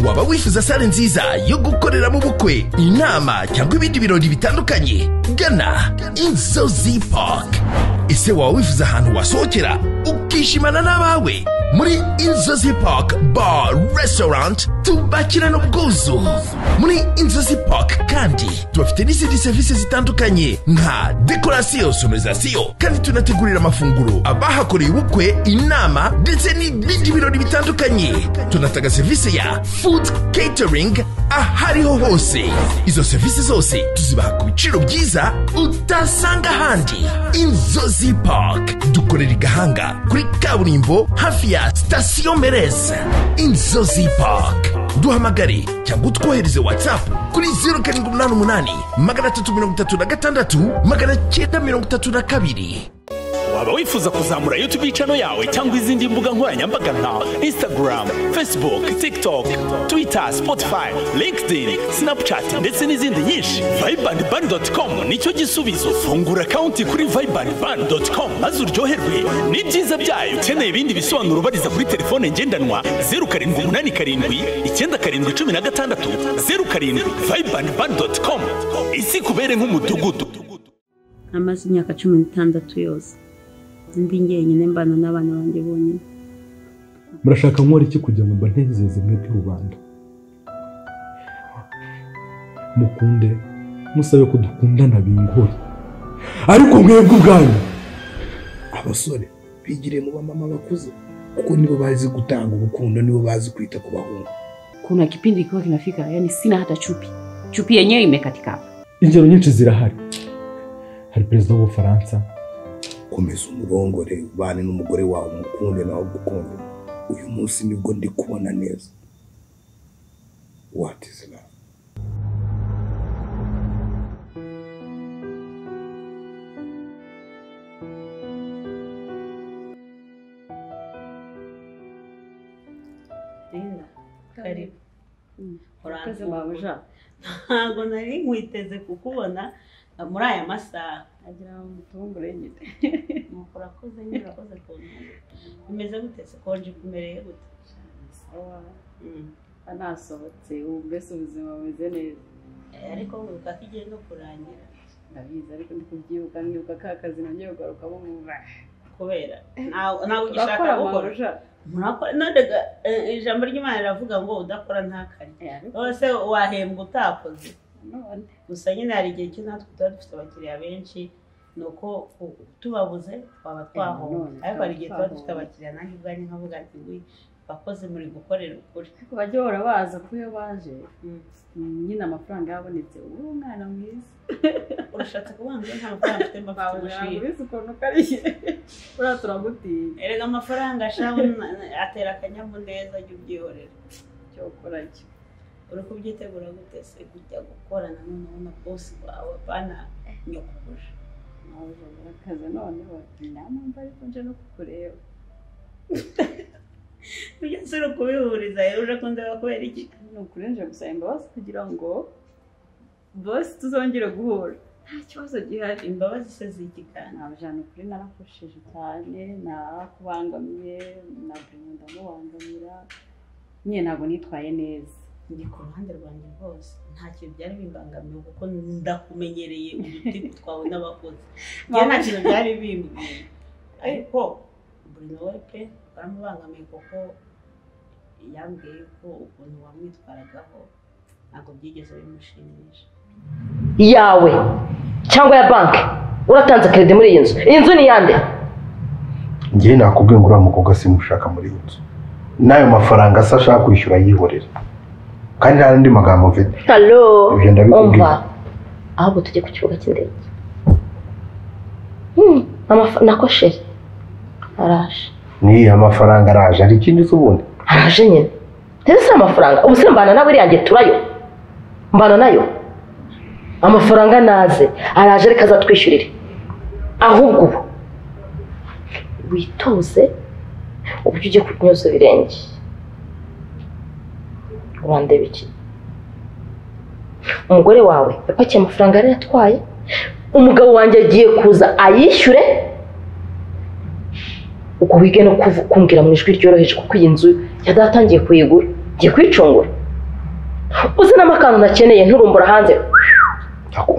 waba wifuza sale nziza yo gukoreramo ubukwe inama cyangwa ibindi birori bitandukanye gana inzozi park ese waba wifuza ahantu wasohokera ukishimana n'abawe muri inzozi park bar restaurant tubakirana ubwuzu muri inzozi park kandi tubafite n'izindi serivisi zitandukanye nka dekorasiyo sonorizasiyo kandi tunategurira amafunguro abahakoreye ubukwe inama ndetse n'ibindi birori bitandukanye tunatanga serivisi ya food catering ahariho hose izo serivisi zose tuzibaha ku biciro byiza utasanga ahandi inzozi park dukorera i gahanga kuri kaburimbo hafi ya sitasiyo mereza inzozi park duhamagare cyangwa utwohereze watsapu kuri zeru karindwi umunani umunani magana atatu mirongo itatu na gatandatu magana cyenda mirongo itatu na kabiri waba wifuza kuzamura yutubi cano yawe cyangwa izindi mbuga nkoranyambaga nka instagram facebook tiktok twitter spotify linkedin snapchat ndetse n'izindi nyinshi vibanban.com nicyo gisubizo fungura konti kuri vibanban.com maze uryoherwe n'ibyiza byayo ukeneye ibindi bisobanuro ubariza kuri telefone ngendanwa zeru karindwi umunani karindwi icyenda karindwi cumi na gatandatu zeru karindwi vibanban.com isi kubere nk'umudugudu amaze imyaka cumi n'itandatu yose ndi njyenyine mbana n'abana banjye bonyine murashaka nkora iki kugira ngo mba ntezeze mwe by'urubanda mukunde musabe ko dukundana bingore ariko mwebwe ubwanyu abasore bigiriye mu bamama bakuze kuko nibo bazi gutanga urukundo nibo bazi kwita ku bahungu kuna kipindi kikiwa kinafika yani sina hata chupi chupi yenyewe imekatika hapa ingero nyinshi zirahari hari perezida w'ubufaransa komeza umurongore ubane n'umugore wawe umukunde nawe ugukunde uyu munsi nibwo ndi kubona neza what is love karibu urakoze mabuja ntabwo nari nkwiteze kukubona muri aya masaha agira ngo mutungure nyine nuko urakoze nyine urakoze ku ntebe bimeze gute se konje kumereye gute Mm. anasohotse ubu mbese ubuzima bumeze neza Eh, ariko wibuka ko igihe no kurangira ndabizi ariko ndi kubyibuka nibuka ka kazi nongeye kugarukamo umwuga kubera ntawe ntawe ugishaka turakora gukora mabuja murakora none ga eh, ijambo ry'imana riravuga ngo udakora ntakarye Eh, ariko rwose wahembwa utakoze none gusa nyine hari igihe cyo natwe tuba dufite abakiriya benshi ni uko u- tubabuze twaba twahomba none ariko hari igihe tuba twaba dufite twahomba. abakiriya nanjye ubwanjye nkavuga nti we bakoze muri gukorera ukuri ariko bajya bahora baza kuko iyo baje nyine amafaranga yabonetse ubu mwana mwiza urashatse kuvuga ngo nta mafaranga mfite mba mfite mabuja ubushiri ntabwo ukuntu ukariye buriya turagutiye erega amafaranga ashaho atera akanyamuneza jya ubyihorera icyo ukora cyo uri kubyitegura gute se kujya gukorana noneho na bosi wawe bana nyakubuje mabuja urakaza noneho namwumva ariko nje no kukureba ibyo si uri ukubihuriza rero uje kundeba kubera iki ni ukurenje gusaba imbabazi kugira ngo bosi tuzongere guhura nta kibazo gihari imbabazi se z'iki kandi ntabwo ni ukuri narakoresheje cyane narakubangamiye ntabwo ndamubangamira nyine ntabwo nitwaye neza ndi ku ruhande rwanjye rwose nta kintu byari bimbangamiye kuko ndakumenyereye udutiku twawe n'abakozi njye nta kintu byari bimbwiye ariko buri nawe pe waramubangamiye kuko yambwiye ko ukuntu wamwitwaragaho ntabwo byigeze bimushimisha yawe cyangwa ya banki uratanze kerede muri iyi nzu iyi nzu ni iyande ngewe nakubwiye ngo uriya mukobwa simushaka muri iyi nzu n'ayo mafaranga se ashaka kwishyura yihorera kandi nta n'andi magambo mfite halo Ibyo ndabikubwira. umva ahubwo tujye ku kibuga cy'indege Hmm, amafa- na kosheri araje ni amafaranga araje hari ikindi se ubundi araje nyine rero si amafaranga ubu se mbana nawe iriya nge turayo mbana nayo amafaranga naze araje reka azatwishyurire ahubwo ubu witoze uburyo ugiye kunyuza ibirenge urandeba iki umugore wawe yapakiye amafaranga yari yatwaye umugabo wanjye agiye kuza ayishyure ubwo wige no kuvu- kumbwira mu ijwi ryoroheje kuko iyi nzu yadatangiye kuyigura ngiye kuyicungura uzi n'amakantu nakeneye nturumbura hanze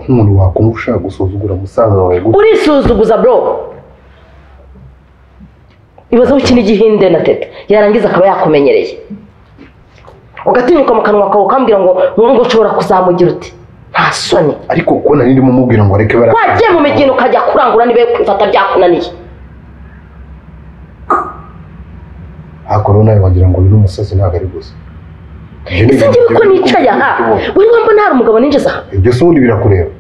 umuntu wakumva ushaka gusuzugura musaza wawe gutya urisuzuguza bro ibaze ukina igihinde na teta yarangiza akaba yakumenyereye ugatinyuka mu kanwa kawe ukambwira ngo ngo ushobora kuzamugira uti nta soni ariko kuko nari ndimo mubwira ngo areke bara wagiye mu migino ukajya kurangura niba kwifata byakunaniye hakoro nawe wagira ngo uyu ni umusazi ntabwo ari gusa Ibyo ni ese ibintu ngewe ko byo- nicaye aha buri wambo nta umugabo ninjiza aha ibyo se ubundi birakureba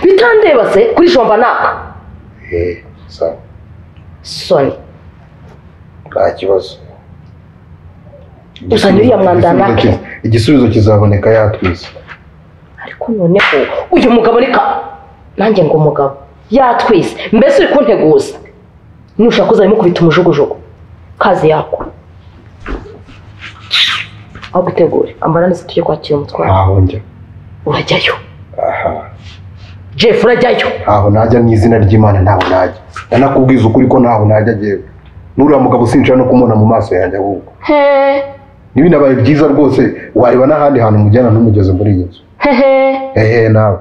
bitandeba se kuri jomba naka Eh, sawa soni nta kibazo Gusa n'uriya mwanda Igisubizo nake. kiza- igisubizo kizaboneka yatwise ariko noneho uyu mugabo reka nanjye ngo umugabo yatwise mbese uri kunteguza nushaka uzarimo kubita umujugujugu kazi yako aho gutegura ambara neza tujye kwakira umutwaro ntaho njya urajyayo aha jeff urajyayo ntaho najya mu izina ry'imana ntaho najya nanakubwiza ukuri ko ntaho najya agiye n'uriya mugabo sinshaka no kumubona mu maso yanjye ahubwo hehe n'ibinabaye byiza rwose wareba n'ahandi hantu mujyana ntumugeze muri iyi nzu hehe hehe nawe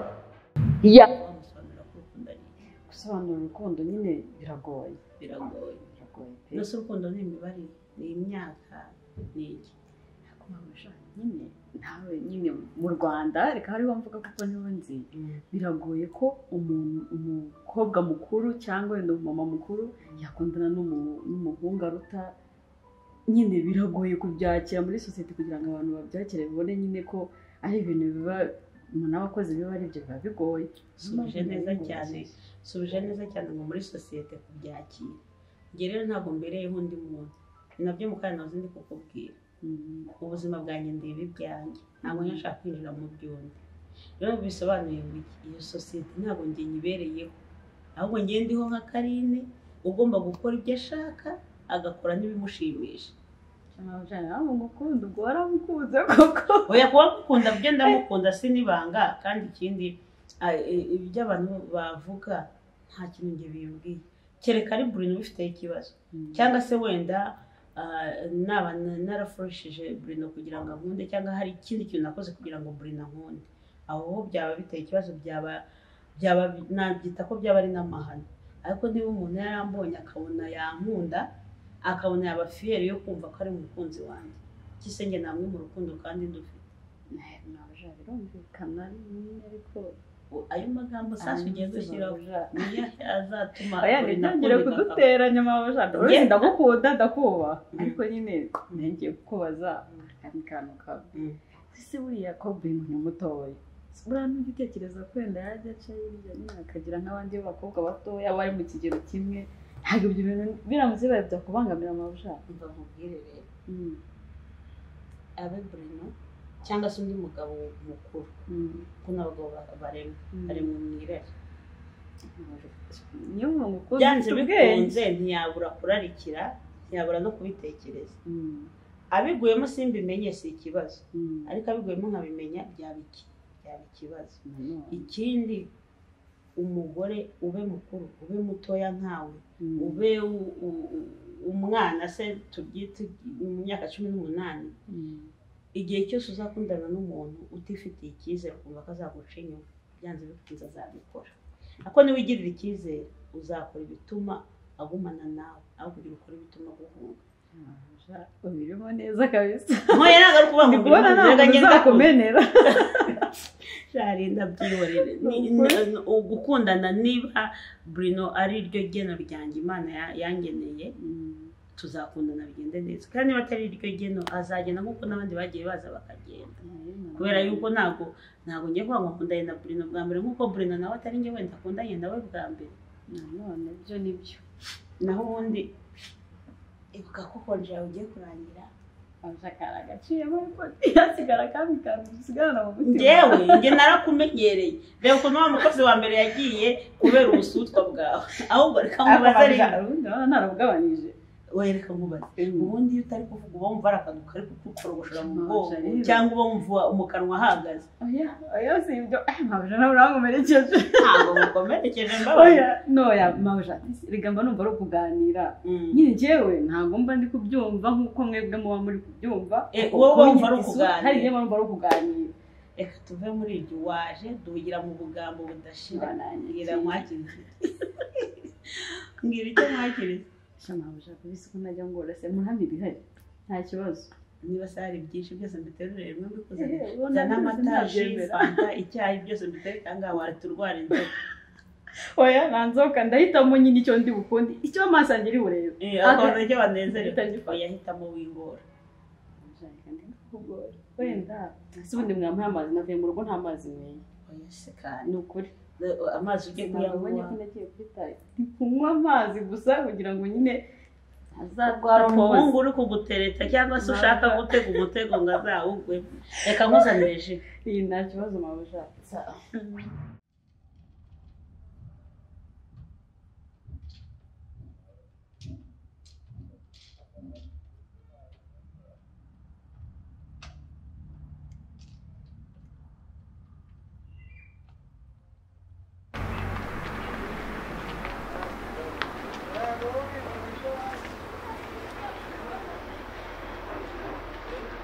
ya wamusobanurira ko ukunda ni gusobanura urukundo nyine biragoye biragoye biragoye pe mbese urukundo ni imibare ni imyaka ni iki kubabaja nyine nawe nyine mu rwanda reka hariho mvuga kuko niba nzi biragoye ko umuntu umukobwa mukuru cyangwa wenda umumama mukuru yakundana n'umu- n'umuhungu aruta nyine biragoye kubyakira muri sosiyete kugira ngo abantu babyakire babone nyine ko ari ibintu biba umuntu aba akoze biba ari ibyo biba bigoye suje neza cyane suje neza cyane ngo muri sosiyete kubyakira njye rero ntabwo mbereyeho undi muntu ni nabyo mukanya nawe ndi kukubwira Mm. ubuzima bwanjye ndeba ibyanjye ntabwo nashaka kwinjira mu by'undi rero bisobanuye ngo iki iyo sosiyete ntabwo njye nyibereyeho ahubwo njye ndiho nka karine ugomba gukora ibyo ashaka agakora n'ibimushimisha ntabwo ngukunda ubwo waramukunze koko oya kuba mukunda byo ndamukunda si n'ibanga kandi ikindi ah, i- ibyo abantu bavuga nta kintu njye bimbwiye kereka ari burino ubifiteho ikibazo cyangwa se wenda ah, naba na- narafurishije burino kugira ngo ankunde cyangwa hari ikindi kintu nakoze kugira ngo burino ankunde aho ho byaba biteye ikibazo byaba byaba nabyita ko byaba ari n'amahano ariko niba umuntu yarambonye akabona yankunda akabona yaba fiyeri yo kumva ko ari umukunzi wanjye kise njye namwe mu rukundo kandi ndufite ntabwo birumvikana nyine ariko U- ayo magambo sasa ugiye gushyiraho niyo azatuma aya buri ntitangire nakunde kuduteranya mabajana Njye- uretse ndagukunda ndakuba ariko nyine nengeye kukubaza akandi kantu kawe Mm. ese buriya kobeni ni mutoya buriya n'ugitekereza ko wenda yajya aca hirya nyine akagira nk'abandi b'abakobwa batoya bari mu kigero kimwe ntabwo ibyo bintu biramutse bibaye byakubangamira amabajana mva nkubwire rero abe burino cyangwa se undi mugabo mukuru kuko n'abagabo ba- baremwa baremwa mu irari niyo muntu ukunda byanze ufite ubwenge bikunze ntiyabura kurarikira ntiyabura no kubitekereza Mm, abiguyemo simbimenye si ikibazo mm, ariko abiguyemo nkabimenya byaba iki byaba ikibazo nanone, ikindi umugore ube mukuru ube mutoya nkawe mm, ube u- u- u- umwana se tubyite mu myaka cumi n'umunani mm. igihe cyose uzakundana n'umuntu utifitiye icyizere ukumva ko azaguca inyuma byanze bikunze azabikora ariko niba wigirira icyizere uzakora ibituma agumana nawe aho kugira ukore ibituma aguhunga Mabujana, ubirimo neza kabisa ntoya ntabwo ari ukuvuga ngo ndi kubona nta mbega muntu ngenda ku- uzakumenera sharinda byihorere Ni- Ukuri. ni- ni- gukundana niba burino ari ryo geno ryanjye imana ya- yangeneye tuzakundana bigende neza kandi niba atari iryo geno azagenda nk'uko n'abandi bagiye baza bakagenda kubera yuko ntabwo ntabwo ngiye kuvuga ngo nkundanye na burino bwa mbere nk'uko burino nawe atari njye wenda akundanye nawe bwa mbere nanone byo ni byo naho ubundi ibuka ko konje yawe ugiye kurangira abashakara agaciyemo ariko ntiyasigara kandi kantu dusigarana mu mutima ngewe njye narakumenyereye reba ukuntu wa mukozi wa mbere yagiye kubera ubusutwa bwawe ahubwo reka ariko mubaze Mabujana, rero ubundi urabona ntarabugabanyije oya reka nkubaze ubundi iyo utari kuvuga uba wumva ari akantu kari kutukorogoshora mu bwonko Ntacyo rero. cyangwa uba wumva mu kanwa hahagaze oya oya si ibyo eh mabuja nawe urankomerekeje ntabwo mukomerekeje mbabaye oya noya mabuja reka mba numva ari ukuganira Mm. nyine njyewe ntabwo mba ndi kubyumva nk'uko mwebwe muba muri kubyumva Eh, wowe wumva ari Isu- ukuganira. hari igihe mba numva ari ukuganira reka tuve muri ibyo waje duhugira mu bugambo budashira Banangiye. mbwira mwakiriye mbwira icyo mwakiriye sha mabuja kubisa uko najya ngora se murambi bihari nta kibazo niba se hari byinshi byose mbiterurire rimwe mbikoze Eh, ubona zana byose amata ji ntabyemera. fanta icyayi byose mbitereka aha ngaha waraturwara inzoka oya nta nzoka ndahitamo nyine icyo ndi bukunde icyo amaso yanjye ari burebe Eh, Aka- akabona icyo banezerewe Ahita ngifata. oya hitamo wingora wenda si ubundi mwampaye amazi navuye mu rugo nta mazi meza oya se kandi ni ukuri Eh, amazi ujye nabonye ko kuyanywa nagiye kuri tayi ndi kunywa amazi gusa kugira ngo nyine hari azarwara umuhungu uri kugutereta cyangwa se ushaka gutega umutego ngo azawugwe reka nkuzanire ji iyi nta kibazo mabuja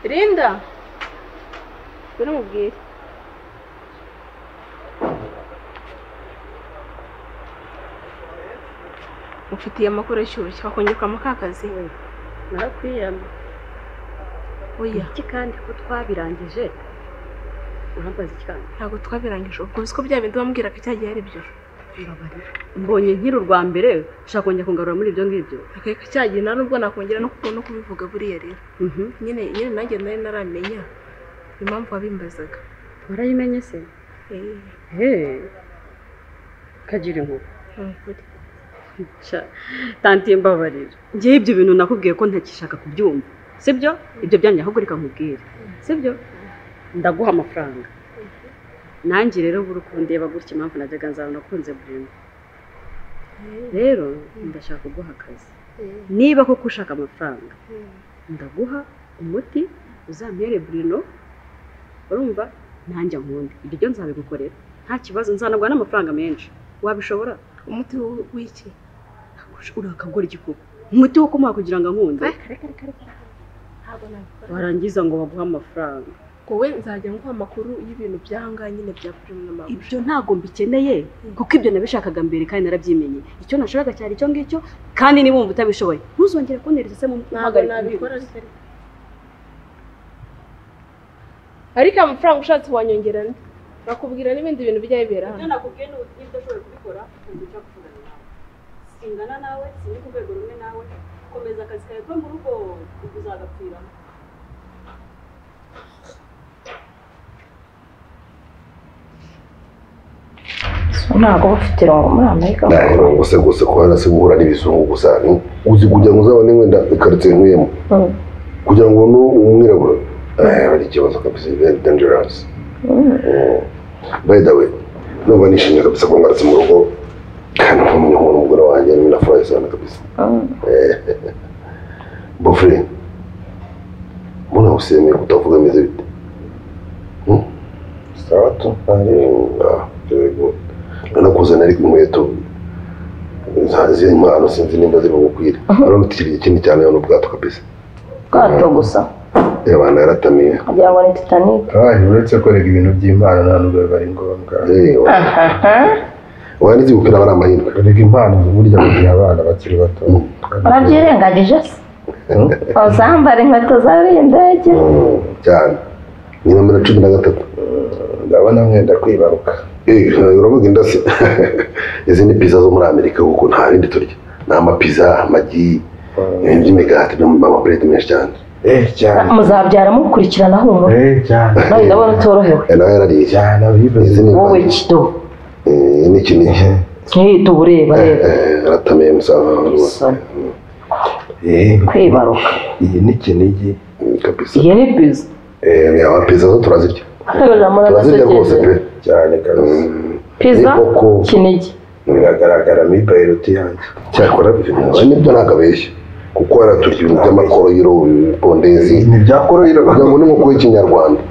Linda ngwino umubwire mufitiye amakuru ashyushye wakongera mu kazi narakwiyama oya iki kandi ko twabirangije urambaza iki kandi ntabwo twabirangije ubwo uzi ko bya bindi wambwiraga cyagiye ari byo mbabarira mbonye nkiri urwa mbere ushaka kongera kungarura muri ibyo ngibyo akareka cyagiye nta nubwo nakongera no kuko- no kubivuga buriya rero Mhm. nyine nyine nanjye nari naramenya impamvu wabimbazaga warayimenye se Eh, Hey. kagira inkuru ni ukuri Sha, tanti mbabarira ngewe ibyo bintu nakubwiye ko ntakishaka kubyumva sibyo ibyo byanjye ahubwo reka nkubwire sibyo ndaguha amafaranga nanjye rero buri kundeba gutya impamvu najyaga nzaba nakunze burimo rero ndashaka kuguha akazi niba koko ushaka amafaranga ndaguha umuti uzamere burino urumva nanjye nkundi ibyo byo nzabigukorera nta kibazo nzanagwa n'amafaranga menshi wabishobora umuti w- w'iki urakagura igikuba umuti wo kumuha kugira ngo ankunde ntabwo nabikora warangiza ngo baguhe amafaranga wowe nzajya nguha amakuru y'ibintu byanga nyine bya pirimu n'amabuja ibyo ntabwo mbikeneye kuko ibyo nabishakaga mbere kandi narabyimenye icyo nashakaga cyari icyo ngicyo kandi niba wumva utabishoboye ntuzongere kuntereza se mu ntabwo nabikora ariko ariko ariko aya mafaranga ushatse wanyongera nde nakubwira n'ibindi bintu bijya bibera hano nakubwiye ni ubutumwa udashoboye kubikora ntibujya gufunana nawe singana nawe sindi ku rwego rumwe nawe komeza akazi kawe ko mu rugo uzagapfiramo ntabwo bafite ngo muri amerika nta mirongo se rwose ko hasi guhura n'ibizungu gusa ni- uzi kugira ngo uzabone wenda ikaritsiye ntuyemo Mm. kugira ngo ubone umwirabura Eh, ari ikibazo kabisa ni very dangerous by the way numva nishimye kabisa ko ngarutse mu rugo kandi nkumenya umuntu umugore wanjye niwe nafurahi sana kabisa Eh, bofre mbona usemeye kutavuga ameze bite Hmm? Sawa tu. Ah, very good. nanakuzanira ariko inkweto ziri impano sinzi nimba ziba gukwira aramutikiriye ikindi cyane hano ubwato kabisa ubwato gusa reba abantu yaratamiye kugira ngo ni titanic hari uretse korega ibintu by'impano nta nubwo biba ari ngombwa wanditse gukwira aba ari amahirwe korega impano burya bagiha abana bakiri bato urabyirengagije se uzambara inkweto zariye indege Mm, cyane ni nomero cumi na gatatu ndabona mwenda kwibaruka uravuga inda se izi ni pizza zo muri amerika kuko nta bindi turya ni amapiza amagi ibintu by'imigati n'amapureti menshi cyane Eh cyane. muzabyara mukurikirana humura Eh cyane. nawe ndabona utorohewe Eh, nawe yarariye cyane Cyane bibaze. izi ni wowe impano. kido Eh, ni iki ni iki nkihita uba ureba reba Eh, aratamiye musaza wawe rwose Isoni. Eh kwibaruka iyi ni kinigi. Mm, kabisa iyi ni biza Eh, ama pizza zo turazirya turamura turazirya rwose pe Cyane kabisa. Mm, piza n'inkoko kinigi Biragaragara mi bayiroti yanjye. cyakora ibyo nibyo ntabwo abeshya kuko haraturya ibintu by'amakoroyiro ibipondezi ntibyakoroyiro kugira ngo n'inkoko y'ikinyarwanda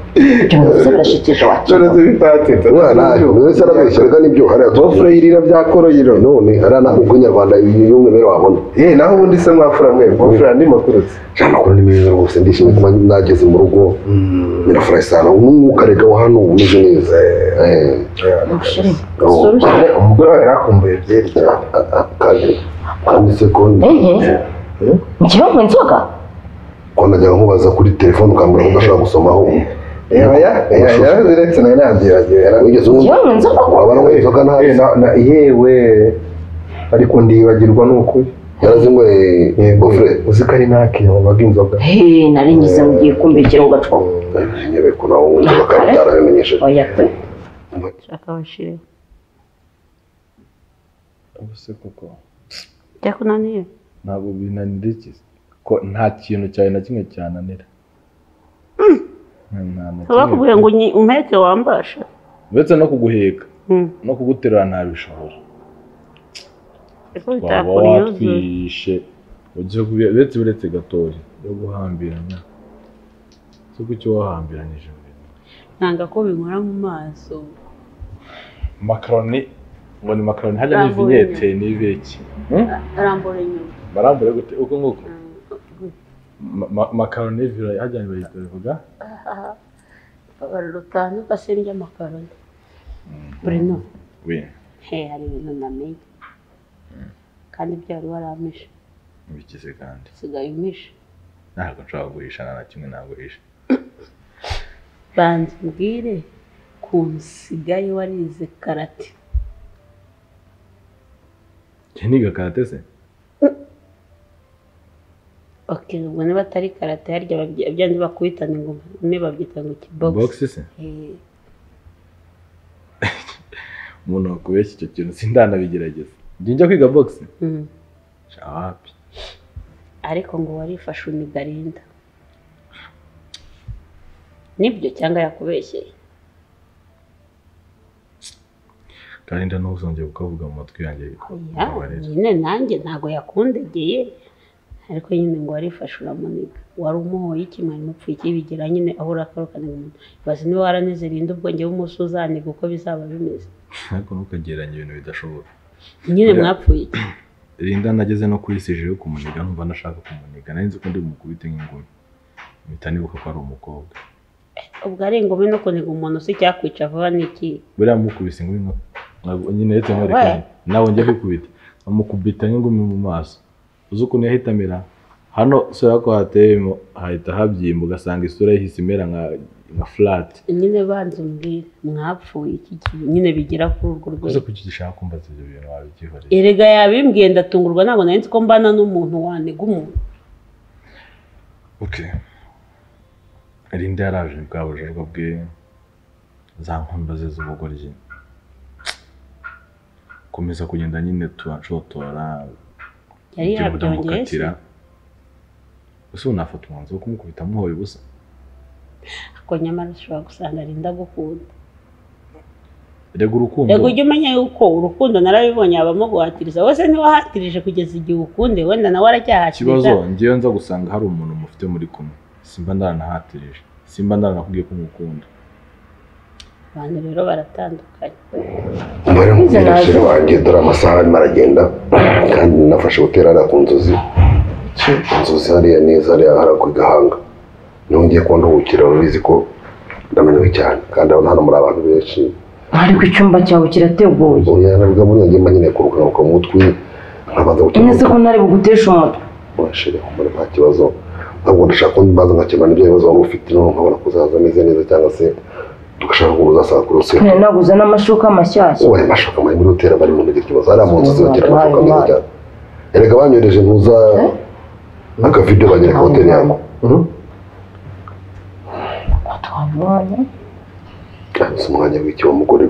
Byose birashikijeho wacu. None se bitatse mwana buri wese arabeshya reka nibyo hariya Bofure yirira bya koroyiro none hariya ntabwo ubwo inyarwanda y'umwimerere wabona Eh naho ubundi se mwafura mwe bofure andi makuru se cyane amakuru ni meza rwose ndishimye kuba nageze mu rugo birafurahi cyane n'umwuka reka wa hano umeze neza Eh, Eh, umugore wawe yarakumbuye byeri cyane kandi kandi sekondi Ehe. Njyewe nywa inzoga ko najyaga nkubaza kuri telefone ukambwira ko udashobora gusomaho Eba ya yaraziretse nayo nabyiragiye wigeze Njyewe nywa inzoga wabara inzoga ntazi yarazi yewe ariko ndibagirwa n'ukuri yarazinyweye gofure uzi ko ari nake wabaga inzoga He, nari ngize ngo ugiye kumbikira ngo gacwa nyebe ko nawe wumva bakaba batarabimenyesheje oya pe shaka bashire ubuse koko byakunaniye ntabwo binanira iki ko nta kintu cyawe na kimwe cyananira Nta- nta na kimwe. bakubwira ngo nyi- umpeke wambasha uretse no kuguheka Mm. no kuguterura ntabishobora ariko waba bitakora iyuzuye watwishe ugiye kubi- uretse uretse gatori yo guhambirana si uko icyo wahambiranyije nanga ko binkora mu maso makaroni ngo ni makaroni hajya Ntabwo n'ivinyete wemera. n'ibiki arambura inyuma barambure gute uko nguko Ma- ma- makaroni n'ivira hajya bayita bivuga abantu rutanu basendye amakaroni Bruno we he hari ibintu namenye kandi byari warampishe bikize kandi usigaye umpishe ntabwo nshobora kuguhishana na kimwe naguhisha banza umbwire ku nsigaye warize karate njye niga karate se ok ubwo niba atari karate harya babyi- byanze bakubitana ingoma bamwe babyita ngo box kibogisi se umuntu wakubeshya icyo kintu sindanabigerageza njye njya kwiga box shawapi ariko ngo warifashe unigarinda nibyo cyangwa yakubeshyeye karinda ntuzongere kukavuga mu matwi yanjye Ya, nyine nanjye ntabwo yakundegeye ariko nyine ngo warifashe uramuniga wari umuhoye iki mwari mupfuye iki bigira nyine aho urakarukanira umuntu bazi niba waranezerinde ubwenge bw'umunsi uzaniga uko bizaba bimeze ariko ntukagereranya ibintu bidashoboka nyine Oya. mwapfuye iki rinda nageze no kuri sije yo kumuniga numva nashaka kumuniga nari nzi ko ndi bumukubite nk'ingumi mpita nibuka ko ari umukobwa ubwo ari ingumi no kuniga umuntu si icyakwica vuba ni iki buriya mukubise ingumi nka- ntabwo- nyine retse nkwereka We. nyine. nawe njya kwikubita amukubita nk'ingumi mu maso uzi ukuntu yahita amera hano isura ko hateyemo hahita habyimba ugasanga isura yahise imera nka- nka furati nyine banza umbwire mwapfuye iki gihe nyine bigira kuri urwo uze rwego kugishaka kumbaza ibyo bintu wabibyihoreye erega yabimbwiye ndatungurwa ntabwo nari nzi ko mbana n'umuntu waniga umuntu Okay. Linda yaraje bwa bujorwa bwe za nkondo ze z'ubugoryi. Komeza kugenda nyine tubacotora. yari ibyo yabyongeye se? budamukatira. Ese unafata umwanzuro wo kumukubita muhoye ubusa? ariko nyamara ushobora gusanga ari ndagukunda Rega urukundo. rego ujye umenya yuko urukundo narabibonye habamo guhatiriza wese ntiwahatirije kugeza igihe ukunde wenda nawe aracyahatiriza Ikibazo ngewe nza gusanga hari umuntu mufite muri kumwe. Simba ndaranahatirije. Simba ndaranakubwiye ko mukunda. abantu rero baratandukanye umubare mubyerekere wanjye dore amasaha arimo aragenda kandi nafashe hoteli hariya ku nzozi inzozi hariya neza hariya hariya ku gahanga niho ngiye kuba ntuhukira urabizi ko ndamenywe cyane kandi hano hano muri abantu benshi ariko icyumba cyawe kirateguye ubu yanabwa buriya ngiye mba nyine kuruhuka mu mutwe nkabanza neza ko gukemura ntari bugutesha umutwe washire kumara nta kibazo ntabwo ndashaka ko mbanza nkakemura n'ibyo bibazo wari ufite noneho nkabona kuzaza ameze neza cyangwa se tugashaka ko uzasanga kuri rusiyo nari naguze n'amashuka mashyashya ubaye amashuka muri muri hoteli bari mu gihe kibazo hariya mu nzu zibagira amashuka meza cyane erega banyohereje ntuza akavido bagera ka hoteli yangu twabonye si umwanya w'iki wa mugore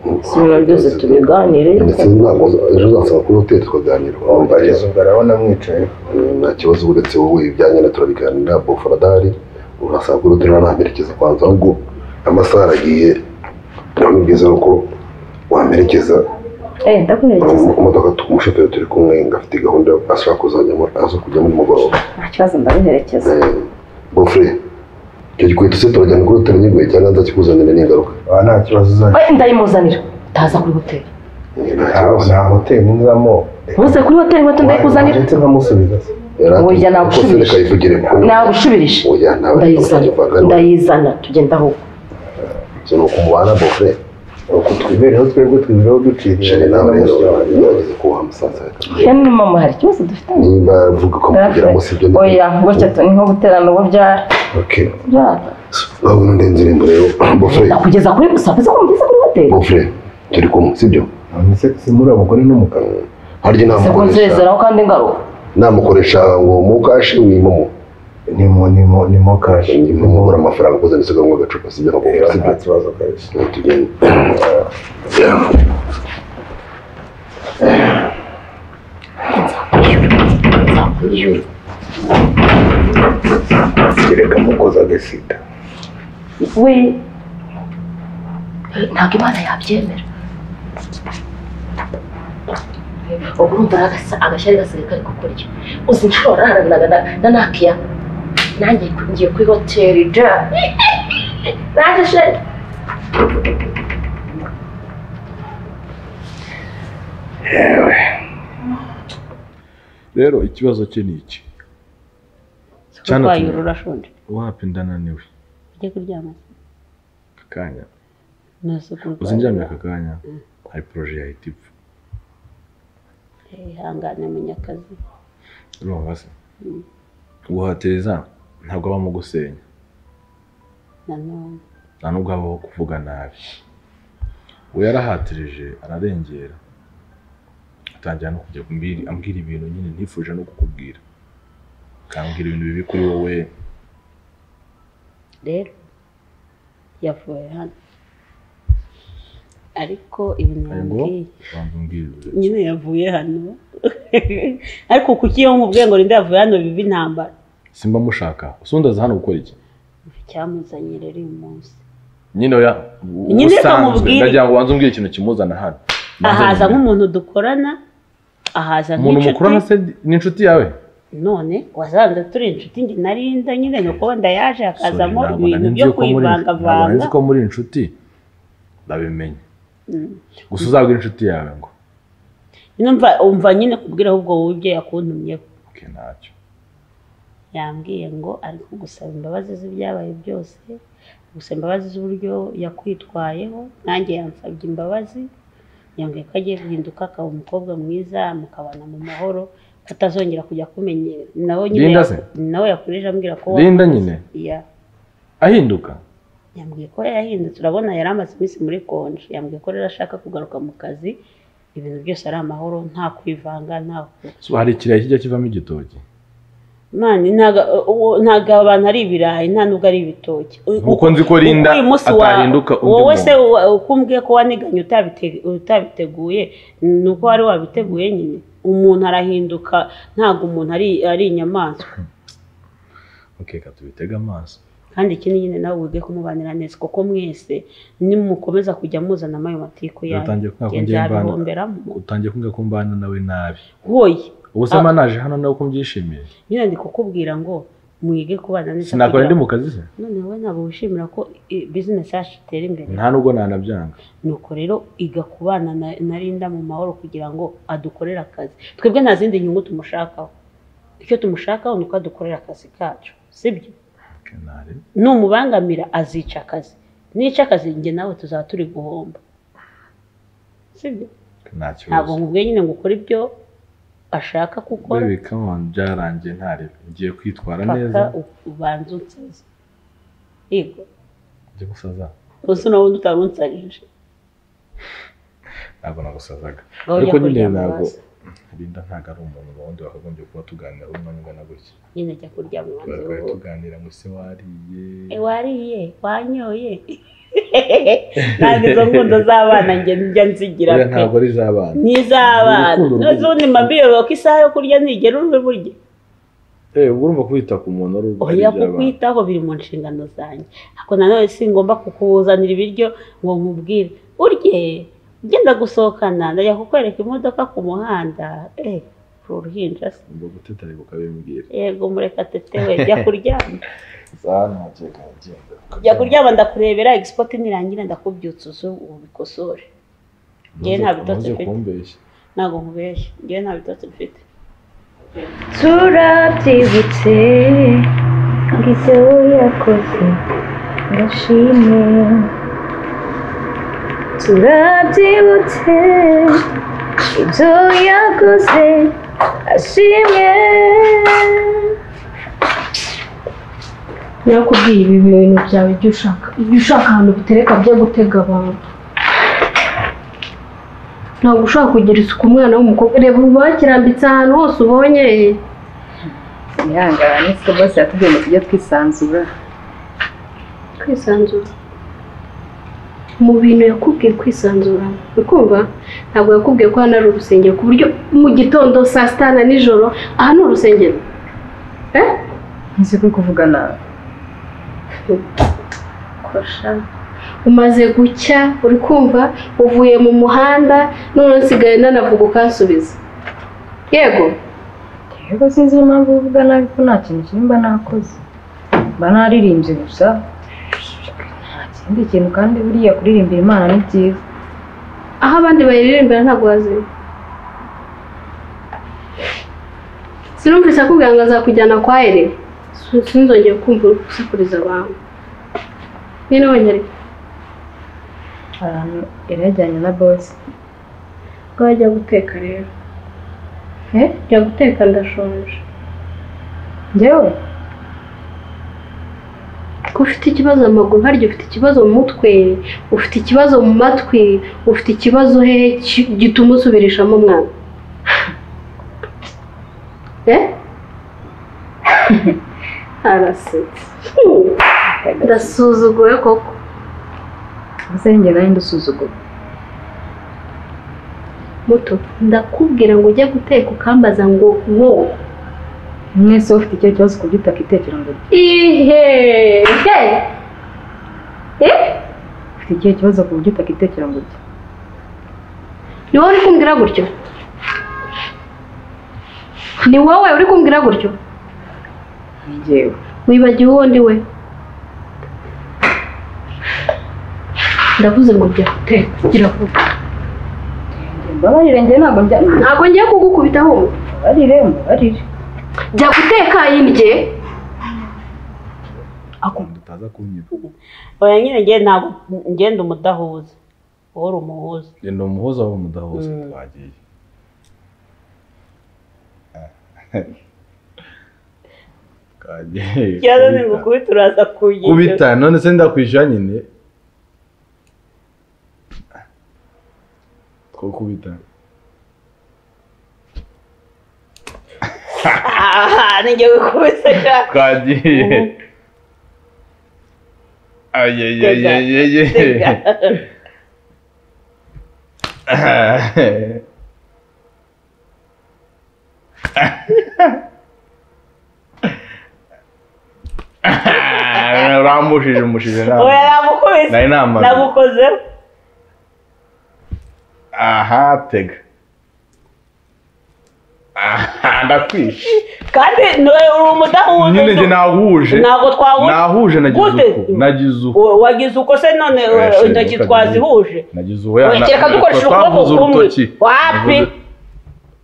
we si ibintu byose tubiganire ndetse ntabwo ejo uzasanga kuri hoteli tukaganira wambaye kugeza ubu arabona mwicaye nta kibazo uretse wowe ibyanjye na turabiganira bofaradari urasanga kuri hoteli ntamerekeza kwanza ahubwo amasaha aragiye naho ni byiza ko wamerekeza Mu- ndaguherekeza mu modoka tu- umushoferi turi kumwe afite gahunda yo- ashaka kuzajyamo aza kujya muri mugoroba nta kibazo ndaguherekeza bofure icyo gikweto se turajyana kuri hoteli nyiguye cyangwa nzakikuzanira n'ingaruka nta kibazo uzajya Eh, ndayimuzanira ndaza kuri hoteli nta hoteli nzamo ntuze kuri hoteli inkweto ndayikuzanira ndetse nkamusubiza se Oya, nagushubije. nagushubirije ndayizana ndayizana tugenda ahubwo ni ukumubana bofure uko twibereho twebwe twibereho duciriye sheri nawe rero urageze ko wamusaza rero ni mama hari ikibazo dufite nimba avuga ko amubwira ngo si ibyo ni oya gutya tu ni nko guterana ububyara okay byara urabona ndenze irembo rero bofure kugeza kuri gusa kugeza kumugeza kuri hoteli bofure turi kumwe sibyo ndetse simuri abagore n'umugabo harya se namukoresha kunzezeraho kandi ngaruka namukoresha ngo mukashi wimomo ni mu ni mu ni mu kashi ni mu mubura amafaranga ukoze ndetse ngo agacupa sibyo nakubwira nta kibazo kabisa tugende kereka mukoze agasida we ntabwo imana yabyemera ubwo urumva ari agasa- agashyari gasigaye kari kukurya uzi inshuro waraharanaga na- na nakiya nanjye ngiye kuri hoteli ja nanjye sheri rero ikibazo cye ni iki Cyane urwaye ati- urashonje wapi ndananiwe ujye kuryama akanya ntazo kurwaye uzinjyamye aka kanya hari poroje yahita ipfa ihangane munyakazi urumva se Mm. guhatiriza ntabwo abamo gusenya nanone nta nubwo habaho kuvuga nabi we yarahatirije ararengera atangira no kujya kumbwira- ambwira ibintu nyine ntifuje no kukubwira akambwira ibintu bibi kuri wowe rero yavuye hano ariko ibintu ngo yambwiye banza umbwirire nyine yavuye hano ariko kuki iyo nkubwiye ngo Linda yavuye hano biba intambara simba mushaka usundi aza hano gukora iki icyamuzanye rero uyu munsi nyine oya Nyine reka ubusanzwe mubwire. ndagira ngo banze umbwire ikintu kimuzana hano Banza ahaza nyine. nk'umuntu dukorana ahaza umuntu nk'inshuti mukorana se ni inshuti yawe none wasanze turi inshuti ndi narinda nyine nuko wenda yaje hakazamo Sorry, ntabwo ibintu nari nzi byo ko muri- ntabwo nari kwivangavanga nzi ko muri inshuti ndabimenye Mm. gusa uzabwira inshuti yawe ngo numva umva nyine kubwira ahubwo wowe ibyo yakuntumyeho ke ntacyo yambwiye ngo ari kugusaba imbabazi z'ibyabaye byose gusa imbabazi z'uburyo yakwitwayeho nanjye yansabye imbabazi yambwiye ko agiye guhinduka akaba umukobwa mwiza mukabana mu mahoro ko atazongera kujya akumenyera nawe nyine Linda ya- se? nawe yakoreje ambwira ko Linda nyine? Ya. ahinduka yambwiye ko yahindutse urabona yari amaze iminsi muri konje yambwiye ko rero ashaka kugaruka mu kazi ibintu byose ari amahoro nta kwivanga nta so hari ikirayi kijya kivamo igitoki mani ntago uwo- ntago abantu ari ibirayi nta nubwo ari ibitoki U- Nk'uko nzi ko Linda uyu munsi wa- atahinduka undi wowe muntu. se wa- uko umbwiye ko waniganye utabite- utabiteguye ni uko wari wabiteguye nyine umuntu arahinduka ntago umuntu ari ari inyamaswa ok reka tubitege amaso kandi ikindi nyine nawe wige kumubanira neza kuko mwese nimukomeza kujya muzanamo ayo matiku yanyu utangiye kubwira ko njye nzabihomberamo mbana utangiye kubwira ko mbana nawe nabi woye ubu se Ah. mba naje hano nawe ko mbyishimiye nyine ndi kukubwira ngo mwige kubana neza sinakora kugira- ndi mu kazi se none wowe ntabwo wishimira ko i- bizinesi yacu itera imbere nta nubwo nanabyanga nuko rero iga kubana na na Linda mu mahoro kugira ngo adukorere akazi twebwe nta zindi nyungu tumushakaho icyo tumushakaho ni uko adukorera akazi kacu sibyo numubangamira azica akazi nica akazi njye nawe tuzaba turi guhomba sibyo nta ntabwo kibazo nkubwiye nyine ngo ukore ibyo ashaka gukora baby come on byarangiye ntarebe ngiye kwitwara neza paka u- ubanze unsaze yego njye gusaza gusa unabundi utari unsarije ntabwo nagusazaga Ngo ujya ariko nyine kuryama ntabwo hasi. Linda ntabwo ari umuntu wundi wakagombye kuba tuganira umwanya ungana gutya nyine jya kuryama ubanze twari wowe tuganira ngo ese wariye wariye wanyoye ntabwo izo nkunda z'abana njye njya nzigira Oya, pe ntabwo ari iz'abana n'iz'abana Urukundo rw'ubu. n'iz'undi mabiro ko isaha yo kurya ntigera uri burye Eh, ubwo urumva kwita ku muntu ari ari oya iby'abana. kukwitaho biri mu nshingano zanjye ariko nanone singomba kukuzanira ibiryo ngo nkubwire urye ngenda gusohokana ndajya kukwereka imodoka ku muhanda eh uruhinja se ngo gutetare ukabimbwira yego mureka tete we jya kuryama saa ntakeka ngenda jya kuryama ndakurebera egisipoti nirangira ndakubyutsa uzu ubikosore ngewe nta Ntuze bitotsi mfite kumbeshya ntabwo nkubeshya ngewe nta bitotsi mfite turabyibutse ngo ibyo yakoze ndashime turabyibutse ibyo yakoze ashimwe nakubwiye ibi bintu byawe ibyo ushaka ibyo ushaka ahantu bitereka byo gutega abantu ntabwo ushaka kugira isuku umwana w'umukobwa reba ubu bakirambitse ahantu hose ubonye ihangane siko bose yatubwiye ngo tujye twisanzura kwisanzura mu bintu yakubwiye kwisanzura ukumva ntabwo yakubwiye ko hano ari urusengero ku buryo mu gitondo saa sita na nijoro aha ni urusengero nzi ko kuvuga nawe umaze gucya uri kumva uvuye mu muhanda none nsigaye nanavuga ukansubiza yego yego sinzi impamvu uvuga nabi ko nta kintu kimwe mba nakoze mba naririmbye gusa nta kindi kintu kandi buriya kuririmbira imana ni byiza aho abandi bayiririmbira ntabwo wazima sinumvise akubwira ngo azakujyana kwa ere Si- sinzongeye kumva uri gusakuriza abantu nyine wonyine ahantu yarajyanye na bose ubwo wajya guteka rero jya guteka ndashonje njyewe ko ufite ikibazo mu maguru harya ufite ikibazo mu mutwe ufite ikibazo mu matwi ufite ikibazo hehe ki- gituma usubirishamo umwana eh arasetse Hmm. ndasuzuguwe koko mbese njye nawe ndusuzugura muto ndakubwira ngo ujye guteka ukambaza ngo wo mwese ufite icyo kibazo ku buryo utakitekera ngo ihe he eh ufite ikihe kibazo ku buryo utakitekera ngo ujye ni wowe uri kumbwira gutyo ni wowe uri kumbwira gutyo ni njyewe wibagiwe uwo ndi we ndavuze ngo jya guteka gira vuba mbabarire njye ntabwo njya ntabwo ngiye kugukubita ahubwo mbabarire mbabarire jya guteka yindye utaza kunyita oya nyine ngewe ntabwo ngenda umudahuza wowe uri umuhuza genda umuhuza aho umudahuza Mm. twagiye Kagiye ikibazo ni kubita. ngukubita uraza kugira kubita none se ndakwishyura nyine ko kubita aha ni ngewe kubita cyane twagiye ayeyeyeyeye urambushije umushije ntabwo oya namukubise Nari namaze. nagukozeho aha tega aha ndakwishe kandi niwe uri umudahuza nyine njye uzi- nahuje ntabwo twahuje nahuje nagize Gute? uko nagize uko Wa- wagize uko se none Eh, uh, shenge, intoki reka twazihuje nagize uwo ya- Oya, kereka na- dukoresha twavuze ukuboko kumwe urutoki wapi Navuze-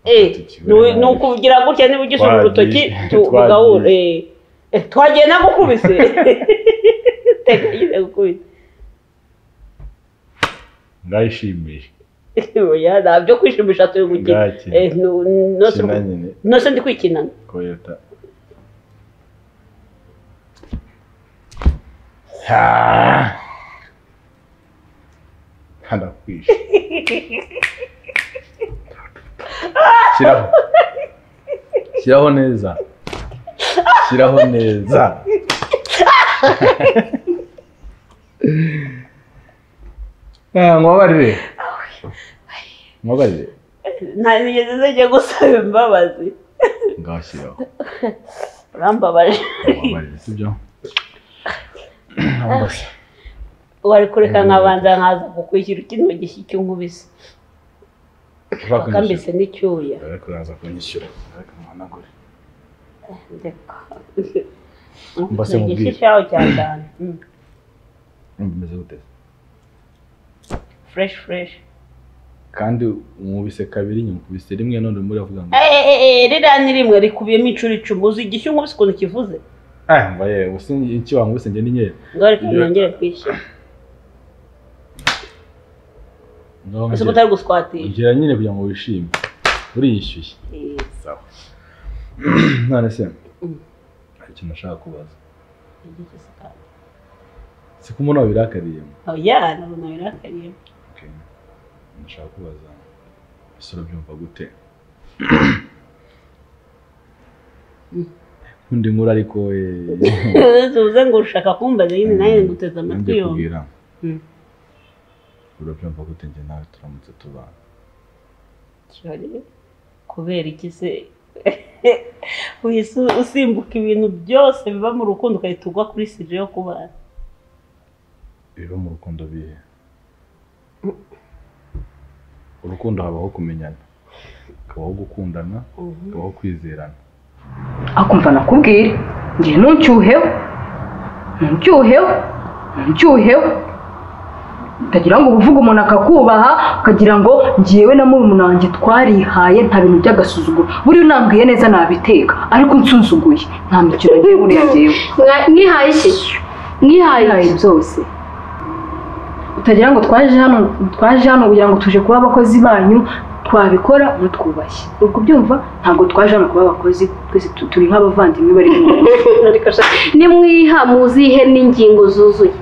Eh, ni ni ukugira gutya niba ugize Twagiye. urutoki tu- Twagiye. tugahura Eh, eh, twagiye nagukubise teka nyine gukubise ndayishimije oya ntabyo kwishimisha turi gukina Bwaki. Eh, nu- nose Kina nyine. nose ndi kwikinana koyota Ah. ndakwishe shyiraho shyiraho neza shyiraho neza Ah, mwabarire mwabarire nta nigeze zijya gusaba imbabazi ngashyiraho urambabaje mwabarire sibyo wari kureka nkabanza nkaza kukwishyura ikindi gishyi cy'inkubise bakambise n'icyuya Ariko uraza kunyishyura ariko muhanagure ndeka Mbase Ni igishyi mubwire. cyawe cya cyane bimeze gute fureshi fureshi kandi umubise kabiri nyuma ukubise rimwe none muri avuga ngo ririya ni rimwe rikubiyemo inshuro icumi uzi igishyi unkubise ukuntu kivuze ah mba yewe usi iki wankubise njye ni nyeri ngaho reka nongere kwishyura Ngaho ese ngira- utari guswatisha ongera nyine kugira ngo wishime uriyishyuye sawa none se Mm. hari ikintu nashaka kubaza Igiki se kandi? si ko umuntu wabirakariyemo oya nabona birakariye ndashaka kubaza ese urabyumva gute undi nkuru ariko eh, tuze ngo ushaka kumbaza nyine nawe nguteze amatwi nanjye yombi kubwira Mm. urabyumva gute njye nawe turamutse tubana Jolly, kubera iki se uhise usimbuka ibintu byose biba mu rukundo ugahita ugwa kuri sije yo kubana biba mu rukundo bihe urukundo habaho kumenyana hakabaho gukundana hakabaho kwizerana akumva nakubwire njye ntucyuheho ntucyuheho ntucyuheho utagira ngo uvuge umuntu akakubaha ukagira ngo ngewe na murumuna wanjye twarihaye nta bintu by'agasuzuguro buriya unambwiye neza nabiteka ariko unsuzuguye nta mikino ngiye buriya ngewe Mwa- mwihaye iki mwihaye byose utagira ngo twaje hano twaje hano kugira ngo tuje kuba abakozi banyu twabikora mutwubashye ubwo byumva ntabwo twaje hano kuba abakozi twese tu- turi nk'abavandimwe bari mu rugo. Ariko sha- nimwiha muzihe n'ingingo zuzuye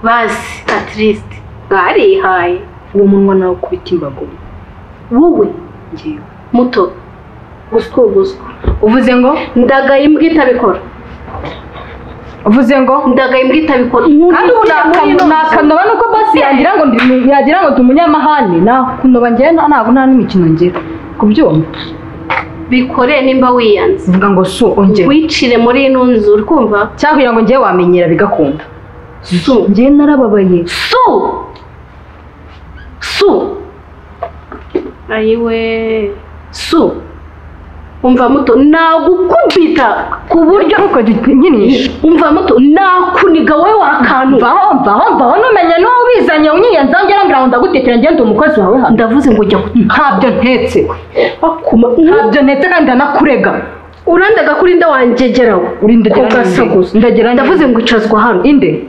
bazi atirisite mwarihaye uwo munwa nawe ukubita imbago wowe ngewe muto guswuguzwa uvuze ngo ndagaye imbwa itabikora uvuze ngo ndagaye imbwa itabikora kandi ubu nakano- nakanoba nuko basi yagira ngo ndi yagira ngo ndi umunyamahane nakunoba njyewe nta- ntabwo nta n'imikino ngira kubyumva bikoreye nimba wiyanze mvuga ngo su ongera wicire muri ino nzu uri kumva cyangwa kugira ngo njyewe wamenyera bigakunda su njyewe narababaye su su ayiwe su umva muto nagukubita ku buryo umva muto nakuniga wowe wakantu mvaho mvaho mvaho numenya n'uwo ubizanye unyiyenza ngera ngira ngo ndagutekera ngende umukozi wawe hano ndavuze ngo jya ntabyo ntetse ntabyo ntetse kandi ndanakurega urandaga kuri nda wangegeraho uri ndagera Ku gasaguzo. ndagera ndavuze ngo icazwa hano inde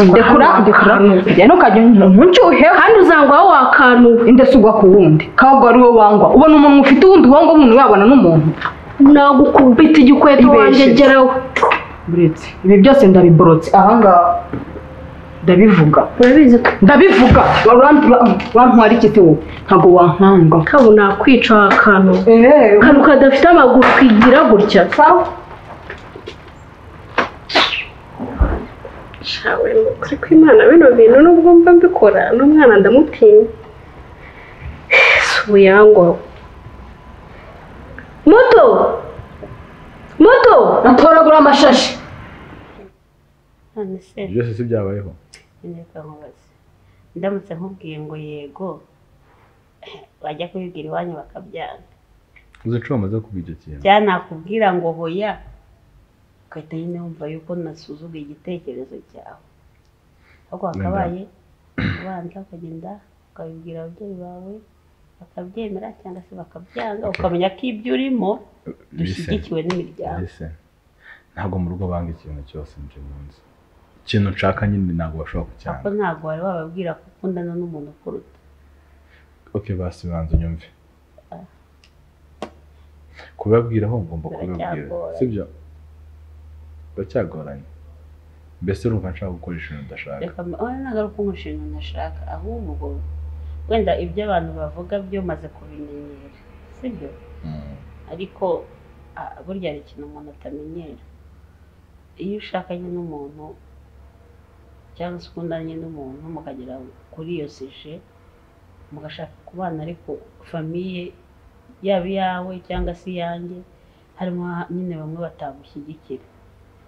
ndekura hano, ndekura njya ntukajya ntucyuhe kandi uzangwa wowe wakantu inde si ugwa ku wundi kabwo ari wowe wangwa ubona umuntu ufite uwundi wangwa umuntu wabona n'umuntu nagukubita igikweto Ibeshe. wangegeraho buretse ibi byose ndabiborotse ahangaha ndabivuga urabizi ko ndabivuga wantwara ikiti wowe ntabwo wankanga kabo nakwica wakantu akantu kadafite amaguru kigira gutya shawe ni ukuri kw'imana bino bintu nubwo mba mbikora n'umwana ndamutinya si ubuyangwa we. muto muto natoragura amashashi none se byose si byabayeho neza nkubaze ndamutse nkubwiye ngo yego bajya kubibwira iwanyu bakabyanga uzi inshuro bamaze kuba icyo kintu cyangwa nakubwira ngo hoya ugahita nyine wumva yuko nasuzuguye igitekerezo cyawe ahubwo hakabaye ubanza ukagenda ukabibwira ababyeyi bawe bakabyemera cyangwa se bakabyanga ukamenya ko ibyo urimo dushyigikiwe n'imiryango mbese ntabwo mu rugo banga ikintu cyose njye mu nzu ikintu nshaka nyine ntabwo bashobora kuko kucyanga ntabwo wari wababwira ko ukundana n'umuntu ukuruta oke basi banza unyumve kubabwira aho ngomba kubabwira Biracyagoranye. sibyo biracyagoranye mbese urumva nshaka gukora ikintu udashaka reka mba- oya ntabwo ari uko umushinga ntashaka ahubwo wenda ibyo abantu bavuga byo maze kubimenyera sibyo ariko ah, burya hari ikintu umuntu atamenyera iyo ushakanye n'umuntu cyangwa se ukundanye n'umuntu mukagera kuri iyo sije mugashaka kubana ariko famiye yaba iyawe cyangwa se iyanjye harimo ha- nyine bamwe batamushyigikira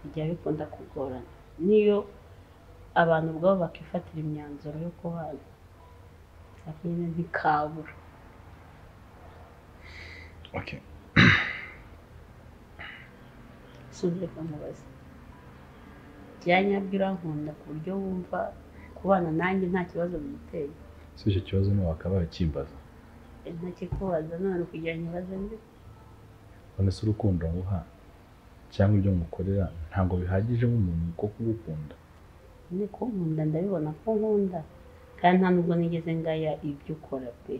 bijya bikunda kugorana niyo abantu ubwabo bakifatira imyanzuro yo kubana nyine ntikabura Okay. sinzi kamubaza byanyabyo urankunda ku buryo wumva kubana nanjye nta kibazo bimuteye si icyo kibazo niba bakaba bakimbaza ntakikubaza none kugira ngo ibaze mbi none se urukundo nguha cyangwa ibyo mukorera ntabwo bihagije nk'umuntu ko kugukunda ni ko nkunda ndabibona ko nkunda kandi nta nubwo nigeze ngaya ibyo ukora pe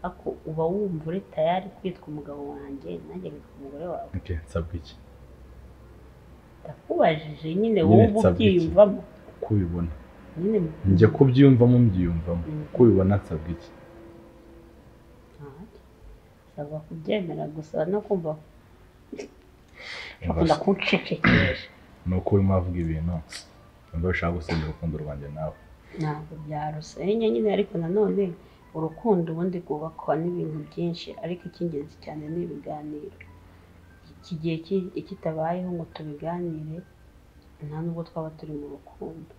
ako uba wumva uri tayari kwitwa umugabo wanjye nanjye nkitwa umugore wawe okay, nsabwa iki ndakubajije nyine Nyine wowe uba nsabwa iki? ubyiyumvamo ko ubibona nyine njya kubyiyumvamo mbyiyumvamo Mm. ko ubibona nsabwa iki nsabwa kubyemera gusa no kumva Yumva bakunda se- kunshekekesha ni uko urimo avuga ibintu wumva bishaka gusenda urukundo rwanjye nawe ntabwo byarusenye nyine ariko nanone urukundo ubundi rwubakwa n'ibintu byinshi ariko icy'ingenzi cyane ni ibiganiro iki gihe ki- kitabayeho ngo tubiganire nta nubwo twaba turi mu rukundo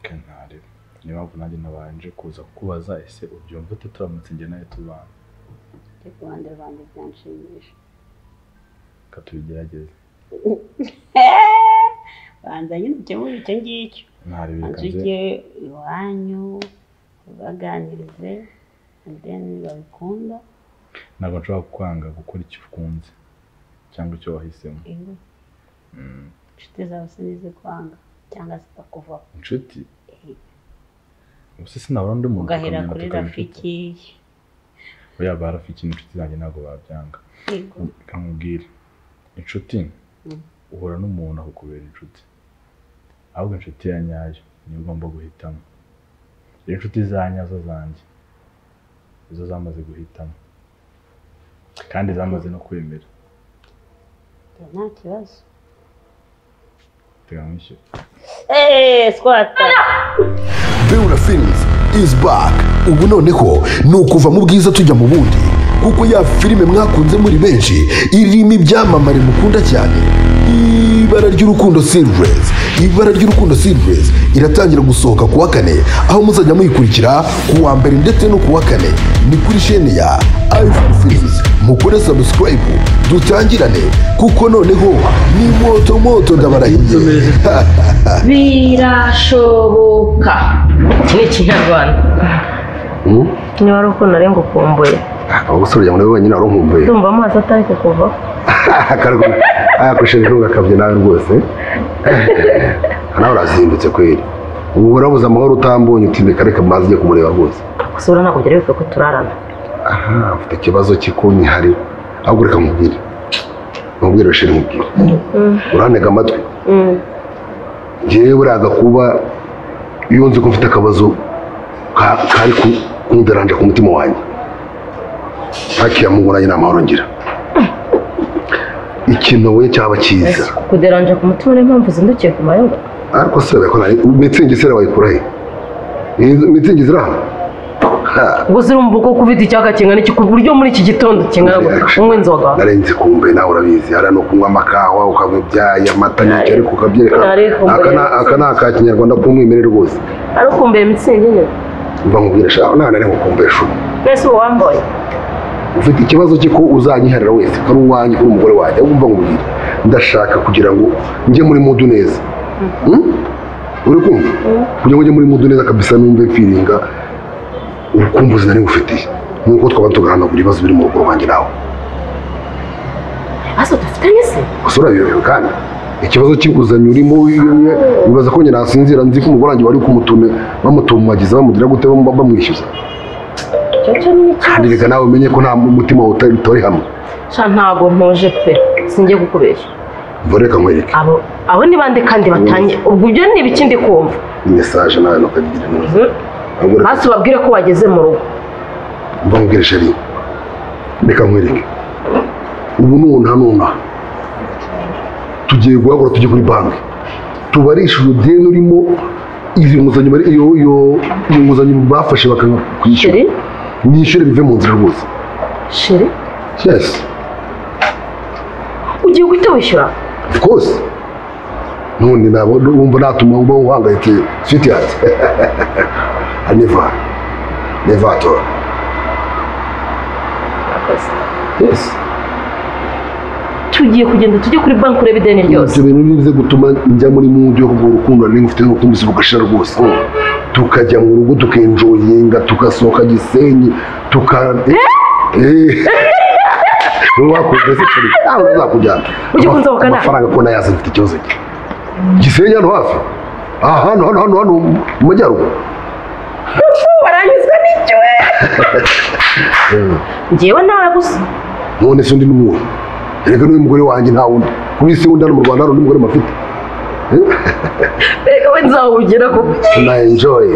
kantari niyo mpamvu nanjye nabanje kuza kukubaza ese ubyumva ute turamutse njye nawe tubana cyo ku ruhande rwanjye byanshimisha reka tubigerageze banza nyine ukemure icyo ngicyo ntari banza reka nze ujye iwanyu ubaganirize and then babikunda ntabwo nshobora kwanga gukora icyo ukunze cyangwa icyo wahisemo iyo Mm. inshuti zawe sinize kwanga cyangwa zitakuvaho inshuti ubuse sinabona undi muntu ugahera tukamenya kuri tukaba inshuti. rafiki oya ba rafiki ni inshuti zanjye ntabwo babyanga yego reka nkubwire inshuti Mm. uhura n'umuntu akukubera inshuti ahubwo inshuti ya nyayo niyo ugomba guhitamo rero inshuti za nyazo zanjye izo zamaze guhitamo kandi zamaze no kwemera nta kibazo tega nkwishyura eee squata Beura Films is back ubu noneho ni ukuva mu bwiza tujya mu bundi kuko ya filime mwakunze muri benshi irimo ibyamamare mukunda cyane ibara ry'urukundo Silvers ibara ry'urukundo Silvers iratangira gusohoka ku wa kane aho muzajya muyikurikira ku wa mbere ndetse no ku wa kane ni kuri shene ya iPhone Films mukore subscribe dutangirane kuko noneho ni moto moto ndabarahiye birashoboka iki ni ikinyarwanda niba ari ukuntu ari ngo ukumbuye abo basore ujya muri wenyine waruhumbuye ndumva amazi atari kukuvaho ayakoresheje ntugakabye nawe rwose nawe urazindutse kweri ubu urabuze amahoro utambonye utimeka reka mazi ujye kumureba rwose gusura ntabwo byari bikwiye ko turarana aha mfite ikibazo cy'ikunyihari ahubwo reka mubwire mubwire rasheli mubwire urantega amatwi njyewe buriya kuba iyo nzi ko mfite akabazo ka- kari ku- kunderanje ku mutima wanjye ntakiya mubonanye nta mahoro ngira ikintu nabonye cyaba cyiza kuderanje ku mutima niyo mpamvu uzindukiye ku mayungu ariko se urabikora mitsingi se wayikura he Iyi mitsingi ziri aho Ha, gusa urumva uko kubita icyaka kingana iki ku buryo muri iki gitondo kingana gutya unywa inzoga narenze kumbe nawe urabizi hariya ni ukunywa amakawa ukanywa ibyayi amata n'icyo ariko ukabyerekana Ariko mbaye- Aka ni- aka ni aka kinyarwanda k'umwimerere rwose ari ukumbuye mitsingi nyine mva nkubwire shaka nawe nari nkukumbesha ubu mbese ubu wambaye ufite ikibazo cye ko uzanyiharira wese ko ari uwanjye ko uri umugore wanjye ahubwo mva nkubwire ndashaka kugira ngo njye muri mudu neza Hmm? uri kumva kugira ngo njye muri mudu neza kabisa numve mfiringa urukumbuzi nari ngufitiye nk'uko twaba tugahanagura ibibazo biri mu rugo rwanjye nawe asa dufitanye se gusa urabiyobewe kandi ikibazo cy'inguzanyo urimo wiwe wibaza ko njye nasinzira nzi ko umugore wanjye wari kumutume bamutumagiza bamugira gute bam- bamwishyuza icyo cyo ni icyo kandi reka nawe umenye ko nta mutima wawe utari utari hamwe sha ntabwo ntuje pe singiye kukubeshya mva reka nkwereke abo abo ni bande kandi batanye ubwo ibyo ni ibiki ndi kumva mesaje nawe nukagira neza ahubwo reka hasi ubabwire ko wageze mu rugo mva nkubwire sheri reka nkwereke ubu nuna nuna tugiye guhagura tujye kuri banki tubarishije deni urimo izi nguzanyo bari- iyo iyo iyo nguzanyo bafashe bakanga kwishyura nishyure bive mu nzira rwose sheri yes ugiye guhita wishyura of course ntundi ntabwo wumva natuma uba uhangayitse siti hati neva neva tora yesi tugiye kugenda tujye kuri banki urebe ideni ryose ibyo bintu nibize gutuma njya muri mundi yo kuvuga urukundo nari ngufite n'urukundo si bugashira rwose tukajya mu rugo tukenjoyinga tugasohoka gisenyi tuka wowe wakunze se kuri ntabwo uzakujyana Ujye kunsohoka nawe. amafaranga ko nayazi mfite ikibazo cye gisenyi hano hafi aha hano hano hano hano mu majyaruguru baranyuzwe n'icyo we ngewe nawe gusa none se undi ni uwuhe erega n'uyu mugore wanjye nta wundi ku isi wundi hano mu rwanda hari undi mugore mafite reka we nzawugira kuko tunayenjoye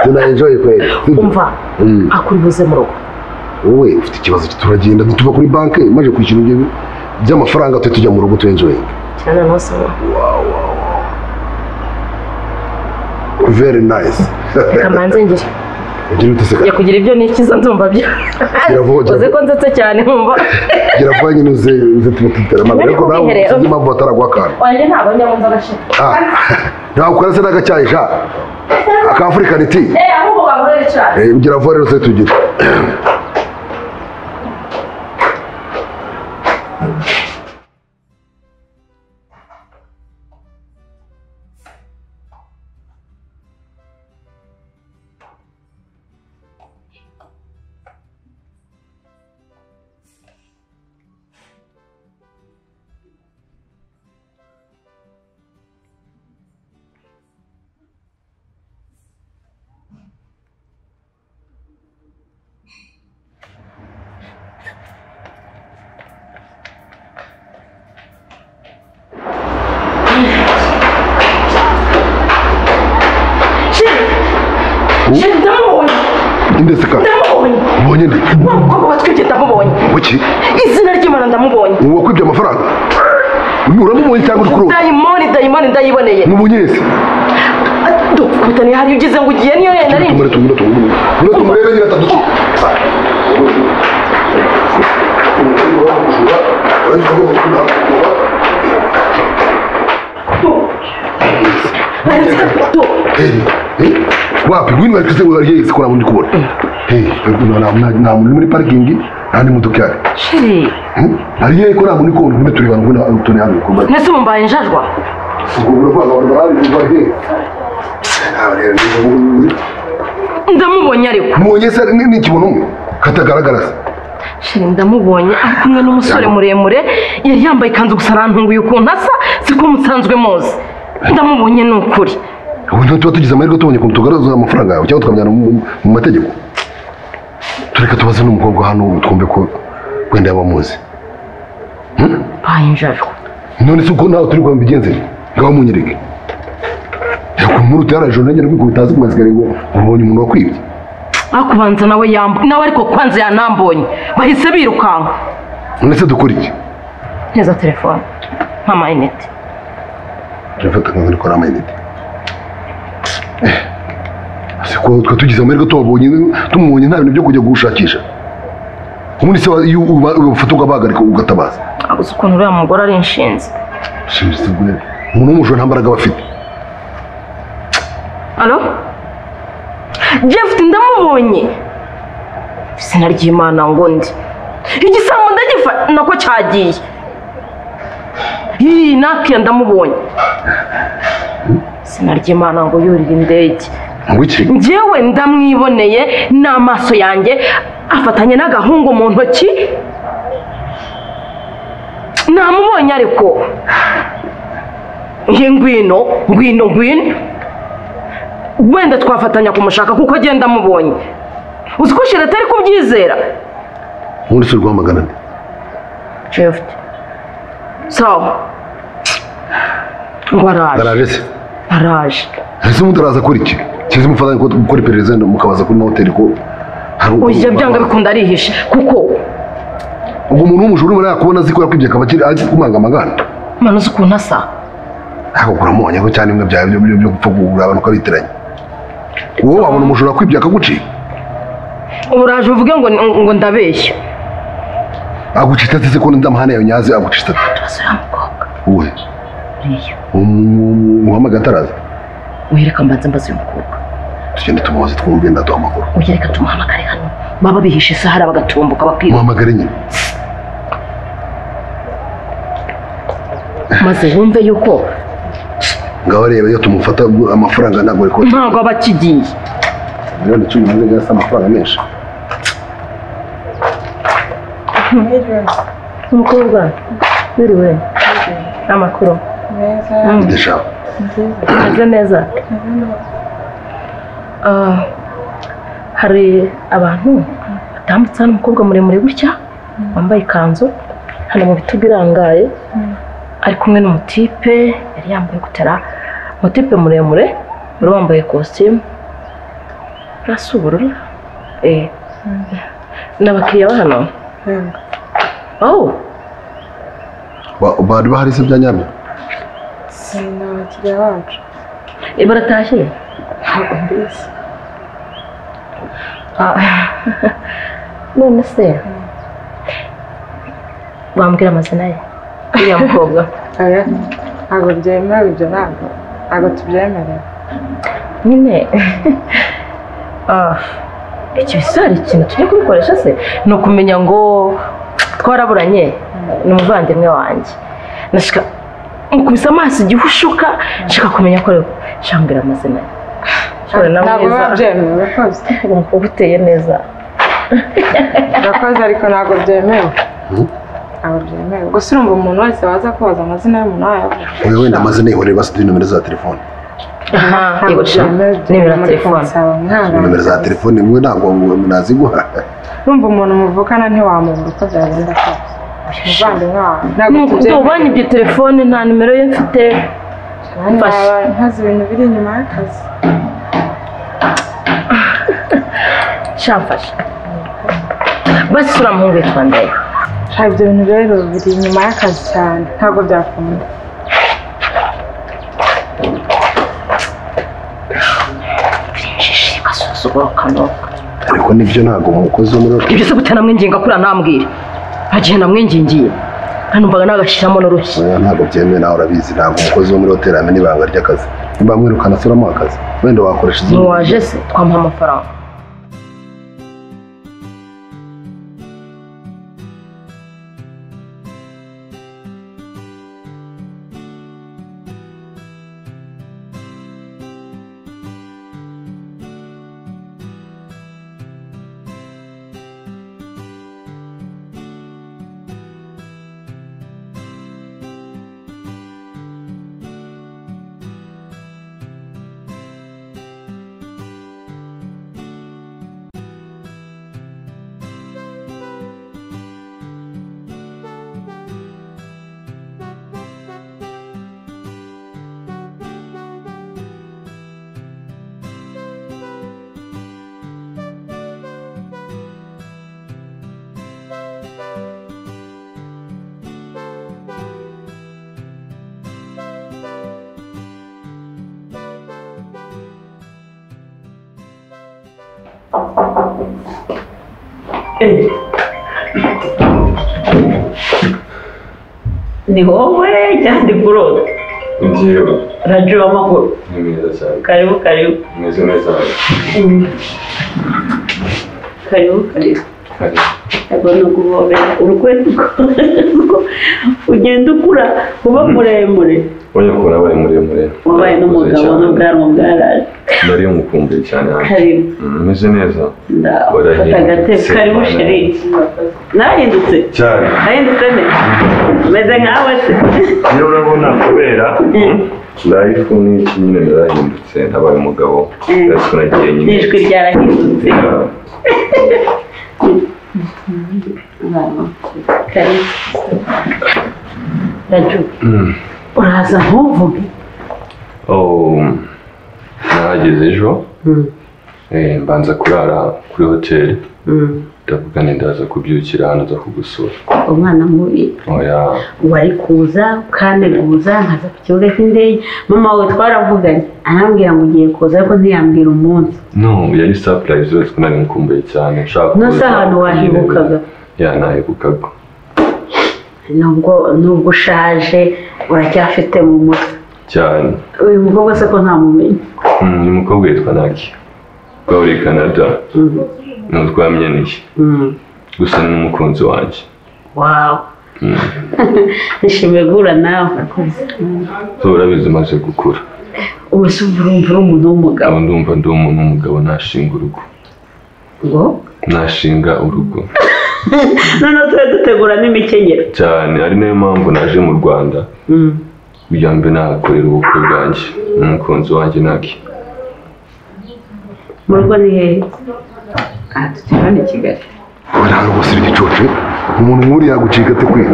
tunayenjoye kweli umva Mm. akuri buze mu rugo wowe ufite ikibazo turagenda tuva kuri banki maze kwishyura ibyo by'amafaranga tujya tujya mu rugo tuyenjoyinga cyane ntusaba very nice reka manze ngire ugira ute se njya kugira ibyo nikiza nzumva byo Biravogera. uzi ko ndetse cyane nkumva gira vuba nyine uze uze tuba tuteramaga Nari ariko nawe kubiherera. sinzi impamvu bataraguha akantu wanjye ntabwo njya wumva agashira Ah, ntabwo ukora se n'agacyayi sha akafurikani ti eh ahubwo bagorere cyane Eh, ugira vuba rero se tugire sheri ndamubonye indetse ka ndamubonye ubonye nde wa mukobwa watwibye ndamubonye kuki izina ry'imana ndamubonye ubu wakwibye amafaranga Uyu uramubonye cyangwa uri kurota dayimoni dayimoni ndayiboneye mubonye wese dukubitaniye hari ugize ngo ugiye niyo yenda ari tumure tumure tumure tumure tumurebe nyine atadutse wapi ngwino bari kise wari yese kora muri kubona eh nta nta nta muri muri parking nta ni modoka yari sheri ari yeye ko nta muri kubona ngwino tureba ngwino turi hano kubona mwese mumbaye injajwa ubwo bwana bari bari bari ndamubonye ariko mubonye se ni ni ikibono umwe katagaragara se sheri ndamubonye ari kumwe n'umusore muremure yari yambaye ikanzu gusa arantunguye ukuntu asa siko musanzwe muzi ndamubonye ni ukuri ubu ntabwo tuba tugize amahirwe tubonye ukuntu tugaragaza amafaranga yawe cyangwa tukamujyana mu- mu mategeko tureka tubaze n'umukobwa hano twumve ko wenda yaba amuzi Hmm? none se uko nawe turi kwa mbigenze ngaho munyereke reka muri utarajoro nanjye rwikubita hasi ku masikariye ngo ubonye umuntu wakwibye ariko ubanza nawe yambo nawe ariko kwanza yanambonye bahise birukanka none se dukora iki neza telefone nk'amayinite turafata nka ko ari amayinite Eh, ese ko twe tugize amahirwe tubabonye tumubonye nta bintu byo kujya gushakisha ubundi se wa- iyo uba- ubafata ukabahagarika ugatabaza gusa ukuntu uriya mugore ari inshinzi shinzi bwe umuntu w'umujura nta mbaraga aba afite alo jefuti ndamubonye izina ry'imana ngo ndi igisambo ndagifa nako cyagiye yii nakiya ndamubonye izina ry'imana ngo yurire indege ngo iki njyewe ndamwiboneye n'amaso yanjye afatanye n'agahungu mu ntoki namubonye ariko ye ngwino ngwino ngwino wenda twafatanya kumushaka kuko agenda amubonye uzi ko shira atari kubyizera ubundi se urwamagana nde jefuti sawa ngo araje araje se araje ese ubundi araza akora iki kizi mufatanya ko- gukora iperereza mukabaza kuri mahoteli ko hari ujya byanga bikunda arihisha kuko ubwo umuntu w'umujura urimo yakubona azi ko yakwibye akaba akiri ari kumangamagana mana uzi ukuntu asa ntabwo kuramubonye ko cyane bimwe byawe byo- byo byo gupfa kugura abantu ukabitiranya wowe wabona umujura akwibye akagucika ubu uraje uvuge ngo ngo ndabeshya agucitse se ko ndamahane yawe nyazi agucitse turasura mukobwa wowe umuhamagaye ataraza wereka mbanza mbaze uyu mukobwa tugende tumubaze twumve ndaduha amakuru ujye reka tumuhamagare hano baba bihishe isahara bagatumbuka bakiba muhamagare nyine maze wumve yuko ngaho reba iyo tumufata amafaranga ntabwo ari kubona ntabwo aba akigiye miliyoni cumi n'imwe gasa amafaranga menshi umukobwa wiriwe amakuru ndashaka ameze neza Ah, hari abantu batambutse hano umukobwa muremure gutya wambaye ikanzu hano mu bitugu irangaye ari kumwe n'umutipe yari yambaye gutera umutipe muremure wari wambaye kositimu urasa ubururu eh ni abakiriya ba hano aho Ba- bari bahari se bya nyabyo ni abakiriya bacu Eh, baratashye mbese Ah, none se wambwira amazina ye uriya mukobwa oya ntabwo byemewe ibyo ntabwo ntabwo tubyemerewe nyine ah, icyo bisa hari ikintu tujya kubikoresha se ni ukumenya ngo twaraburanye ni umuvandimwe wanjye nashaka mukubise amaso igihe ushuka nshaka kumenya ko rero shambira amazina ye Shambira na ntabwo mwiza. biba byemewe urakoze umukobwa uteye neza urakoze ariko ntabwo byemewe ntabwo byemewe gusa urumva umuntu wese waza kubaza amazina y'umuntu wayavuga uyu wenda amazina yihorera basi duhe nomero za telefone aha ntabwo ibasha nimero ya telefone nomero za telefone mwe ntabwo naziguha urumva umuntu muvukana ntiwamubura uko byagenda kose umuvandimwe wawe ntabwo Nuko ubonye ibyo telefone nta nimero ye mfite mfashe Naba ntazi ibintu biri inyuma y'akazi shamfashe basi uriya muhungu yitwa ndaye Nta ibyo bintu rero biri inyuma y'akazi cyane ntabwo byakunda agasuzuguro kanoka ariko nibyo ntabwo umukozi wo muri ibyo se gutya namwinginga kuriya ntambwire nta gihe namwingingiye numvaga nagashyiramo n'urushyi oya ntabwo byemewe nawe urabizi ntabwo umukozi wo muri hoteli amena ibanga ry'akazi niba mwirukana asuramo akazi wenda wakoresha izindi ntiwaje se twamuha amafaranga ni wowe cyangwa ndi kurota Ngiyo, radiyo amakuru ni meza cyane. karibu karibu Meze neza cyane. karibu karibu ntabwo ni ukuvomera urukweto kuko ugenda ukura uba muremure Oya ko nabaye muremure. wabaye n'umugabo n'ubwanwa bwaraje Nari umukumbuye cyane. karibu Meze neza. fata agatebe karibu sheri nahindutse Cyane. nahindutse neza umeze nkawe se Rero urabona kubera life ni iki nyine narahindutse nabaye umugabo. Ariko nagiye nyine. n'ijwi ryarahindutse karibu radiyo Mm. uraza ntuvuge Oh, nahageze ejo. Eh, mbanza kurara kuri hoteli. Ndavuga nti ndaza kubyukira hano nza kugusura. umwana mubi Oya. wari kuza ukaneguza nkaza ku kibuga cy'indege mama wawe twaravuganye arambwira ngo ugiye kuza ariko ntiyambwira umunsi No, yari surprise yose ko nari nkumbuye cyane. Nshaka No, si ahantu wahibukaga. Ya, nahibukaga. nubwo nubwo ushaje uracyafite mu mutwe cyane uyu mukobwa se ko ntamumenya Mm, uyu mukobwa yitwa naki twahuriye i canada ntabwo twamenyaniye gusa ni n'umukunzi wanjye wawe Mm. nishimiye guhura nawe zo urabizi maze gukura ubu se ubu urumva uri umuntu w'umugabo ubu ndumva ndi umuntu w'umugabo nashinga urugo ngo nashinga urugo noneho tube dutegura n'imikenyero cyane ari nayo mpamvu naje mu rwanda kugira mbe nahakorera ubukwe bwanjye n'umukunzi wanjye naki mu rugo ni hehe aha tukibona i kigali uranga gusira igicucu umuntu nk'uriya yagucika ate kwiga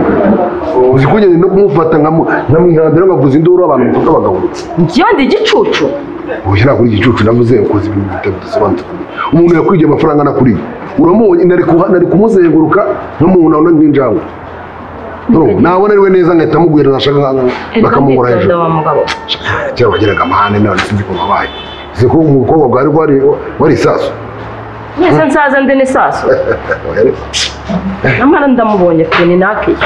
uzi ko ngenda no kumufata nkamu- nkamwihambira nkavuza induru abantu bafata bagahubutse njyewe ndi igicucu uyu ntabwo ari igicucu navuze ukoze ibintu bitari bidasobanutse umuntu yakwigiye amafaranga anakuriye uramubonye nari kuha- nari kumuzenguruka nk'umuntu abona nk'injangwe Urumva? nabona ariwe neza ngahita amubwira nashaka nka- bakamubura hejuru cyangwa bageraga amahane nawe sinzi ko babaye uzi ko umukobwa bwari wari wari isasu mwese nsaza ndi n'isaso nyamara ndamubonye pe ni nakiye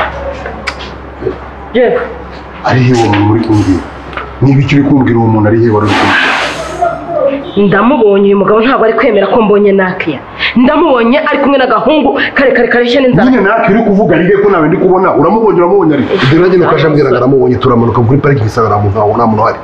jeff ari hewe umuntu uri kumbwira niba icyo uri kumbwira uwo muntu ari hewe wari uri kumbwira ndamubonye uyu mugabo ntabwo ari kwemera ko mbonye nakiya ndamubonye ari kumwe n'agahungu karekare kareshya n'inzara nyine natwe uri kuvuga ari ko nawe ndi kubona uramubonye uramubonye ari ibyo nanjye nakajya mbwira ngo aramubonye turamanuka kuri pariki isa nta muntu nta muntu uhari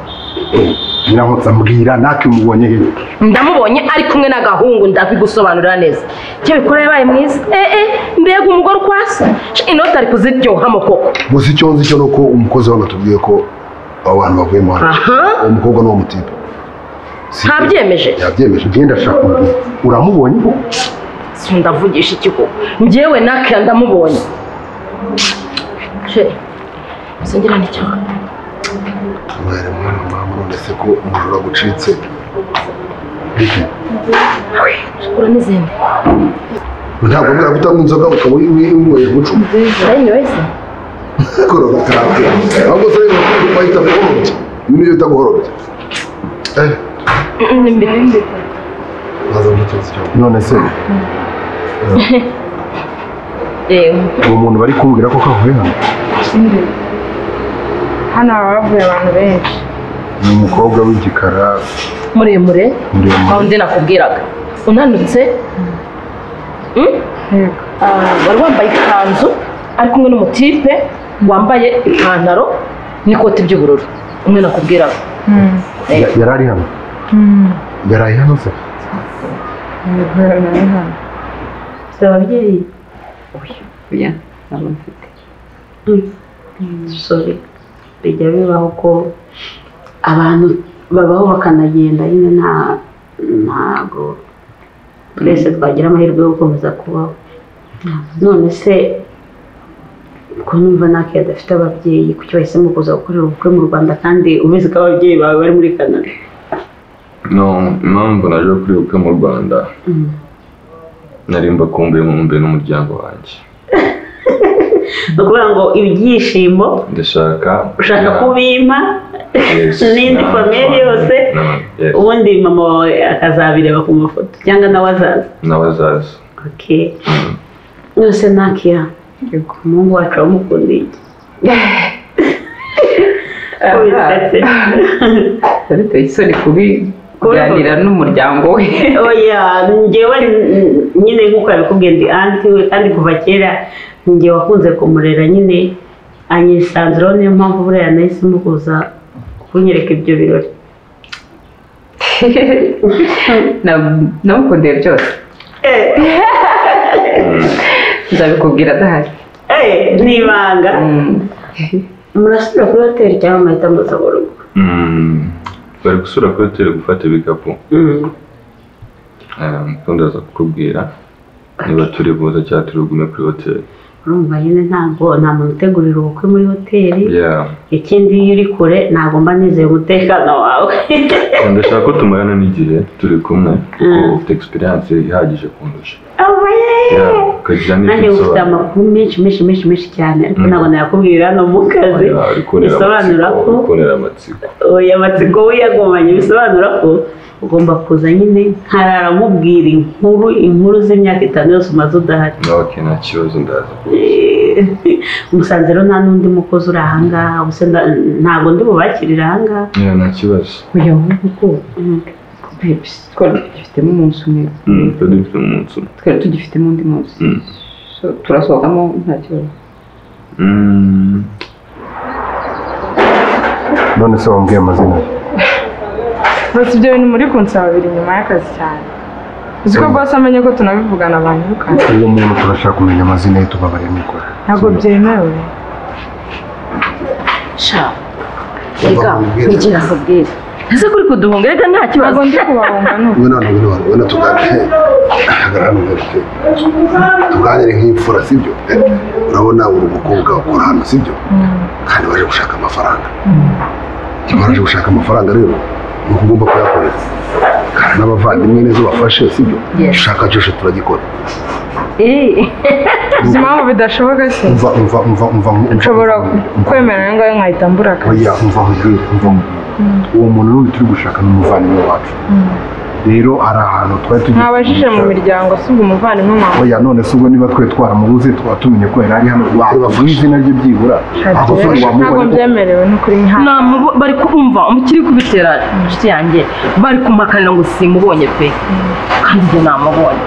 nyiramutse ambwira natwe mubonye hehe ndamubonye ari kumwe n'agahungu ndabigusobanurira neza icyo bikora yabaye mwiza eh eh mbega umugore ukwasa Sh, inoti ari kuziryohamo koko gusa icyo nzi cyo ni uko umukozi wawe atubwiye ko abo bantu bavuye mu hano Aha. uwo mukobwa ni uwo mutipe ntabyemeje yabyemeje ngenda ashaka kumubwira uramubonye ko si ndavugisha iki koko njyewe nakiya ndamubonye She, singira n'icyo mwari mwana mpamvu none se ko umujura agucitse ura n'izindi ntabwo mbwira gutanga inzoga ukaba winyweye umuco anyways korora karate ahubwo se bahita guhorobya ibi nibyo bita guhorobya eh baza gutuza none se uwo muntu bari kumbwira ko kavuye hano hano haba havuye abantu benshi ni umukobwa w'igikara muremure Muremure. aho ndi nakubwiraga unanutse Mm? Ah, wari wambaye ikanzu ari kumwe n'umutipe wambaye ipantaro n'ikoti ry'ubururu umwe nakubwiraga Ya- yari ari hano yari ari hano se si ababyeyi oya ntabwo mfite sore bijya bibaho ko abantu babaho bakanagenda nyine nta ntago twese twagira amahirwe yo gukomeza kubaho none se ko numva ntake adafite ababyeyi kuki bahisemo kuza gukorera ubukwe mu rwanda kandi ubizi ko ababyeyi bawe bari muri canada no impamvu naje kuri ubukwe mu rwanda nari mbakumbuye mu mbe n'umuryango wanjye ni ukuvuga ngo ibyishimo ndashaka ushaka kubimpa Yes. n'indi N'abana famille yose n'abana, yes. ubundi mama wawe akazabireba ku mafoto cyangwa nawe azaza n'abazaza Okay. Yose nakiya. Yego, Mungu wacu wamukunda iki? Wese. biteye isoni kubi kuganira n'umuryango we Oya, njyewe n- nyine nk'uko yabikubwiye ndi anti we kandi kuva kera njye wakunze kumurera nyine anyisanzuraho niyo mpamvu buriya nahisemo kuza kunyereka ibyo birori. Na- namukundeye byose nzabikubwira adahari Eh, ni ibanga. Murasubira kuri hoteli cyangwa muhita muza mu rugo? Mm, bari gusura kuri hoteli gufata ibikapu Eh, ubundi aza kukubwira niba turi buze cyangwa turi bugume kuri hoteli Urumva nyine ntabwo nta muntu utegurira ubukwe muri hoteli. Yeah. ikindi iyo uri kure ntabwo mba nizeye umutekano wawe ndashaka ko tumarana n'igihe turi kumwe kuko Mm. ufite egisperiyanse ihagije kundusha Yeah, Oya! ukagira nanjye n'ibyo ufite usobanura amakuru menshi menshi menshi menshi cyane ariko Mm. ntabwo nayakubwira hano mu kazi Oya, uri konera bisobanura amatsiko, ko uri konera amatsiko oya amatsiko we yagumanye bisobanura ko ugomba kuza nyine nkarara mubwira inkuru inkuru z'imyaka itanu yose umaze udahari nawe nta kibazo ndaza kuza Eh, umusanze rero nta n'undi mukozi uri ahangaha ubuse nda- ntabwo ndi bubakirire ahangaha Yeah, nta kibazo oya nk'uko ko twari tugifitemo umunsi umwe Mm, twari dufite umunsi umwe twari tugifitemo undi munsi Mm. So, turasohokamo nta kibazo Mm, none se wambwiye amazina ye? gusa ibyo bintu muri kunsaba biri inyuma y'akazi cyane uzi ko rwose amenye ko tunabivugana abantu bikana uwo muntu turashaka kumenya amazina ye tubabarire mikora ntabwo byemewe sha reka nigera nkubwire ese kuri kuduhunga reka nta kibazo ntabwo ndi kubahunga n'ubu we none ngwino hano we na tuganire hagarara hano ugarutse tuganire nk'imfura sibyo Eh, urabona uri umukobwa ukora hano sibyo kandi waje gushaka amafaranga niba waje gushaka amafaranga rero ni uko ugomba kuyakorera kandi n'abavandimwe neza bafashe sibyo ushaka cyose turagikora uzi impamvu bidashoboka se umva umva umva umva umva nshobora kwemera ayo ngayo nkahita mbura akazi oya umva nkubwire umva nkubwire uwo muntu n'undi turi gushaka ni umuvandimwe wacu Mm. rero hari ahantu twari tugiye mwabajije mu kumushaka. miryango si ubwo umuvandimwe mwawe oya none se ubwo niba twe twaramubuze twaba tumenye ko yari ari hano wakuvuga izina rye byibura aho se ntabwo wamubona byemerewe n'ukuri nk'aho Namubo- bari kumva umukiri kubitera inshuti yanjye bari kumpakanira ngo simubonye pe kandi njye namubonye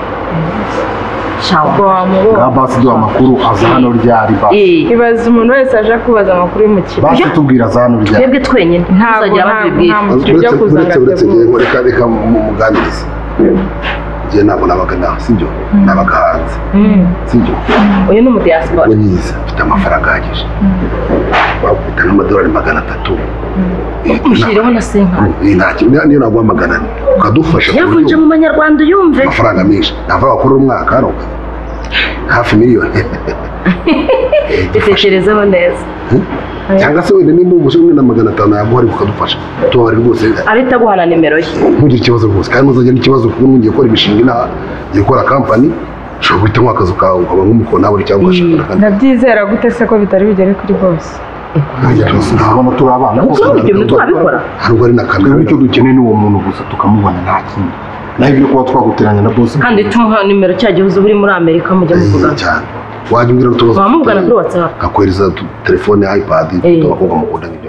shawa nka basi duha amakuru aza hano ryari basi ibaza umuntu wese aje akubaza amakuru y'umukiriya basi tubwira aza hano ryari twebwe twenyine Ntabwo, tuzagira ntabwo, batubwira ntabwo. Ibyo Uretse- kuzana uretse- uretse njyewe byavuye. ngo reka reka mumuganirize njye ntabwo nabaga naho sibyo nabaga hanze sibyo uyu ni umudiyasipora nyiza mfite amafaranga ahagije bakubita nk'amadolari magana atatu mushyireho na senka Ni nta kintu, niyo- niyo naguha magana ane ukadufasha ku buryo- yavunje mu manyarwanda uyumve amafaranga menshi ntabwo wakorera umwaka hano hafi miliyoni dutekerezeho neza cyangwa se wenda nimba umuje umwe na magana atanu yaguha ariko ukadufasha tubabare rwose arita aguha na nimero ye ntugire ikibazo rwose kandi ntuzagire n'ikibazo kuko ngiye gukora imishinga inaha ngiye gukora kampani ushobora guhita nkwa akazu kawe ukaba nk'umukono nawe cyangwa ushaka akandi ndabyizera gute se ko bitari bigere kuri bose ntabona turi abana Kuko ibyo bintu turabikora. ntabwo ari na kamera icyo dukeneye ni uwo muntu gusa tukamubona nta kindi naho ibyo kuba twaguteranya na bosi kandi tumuha nimero cya gihe uzi uri muri amerika mujya muvugana cyane wajya umbwira n'utubazo Wamuvugana kuri WhatsApp. akakohereza tu- telefone ipad bakobwa mukundanye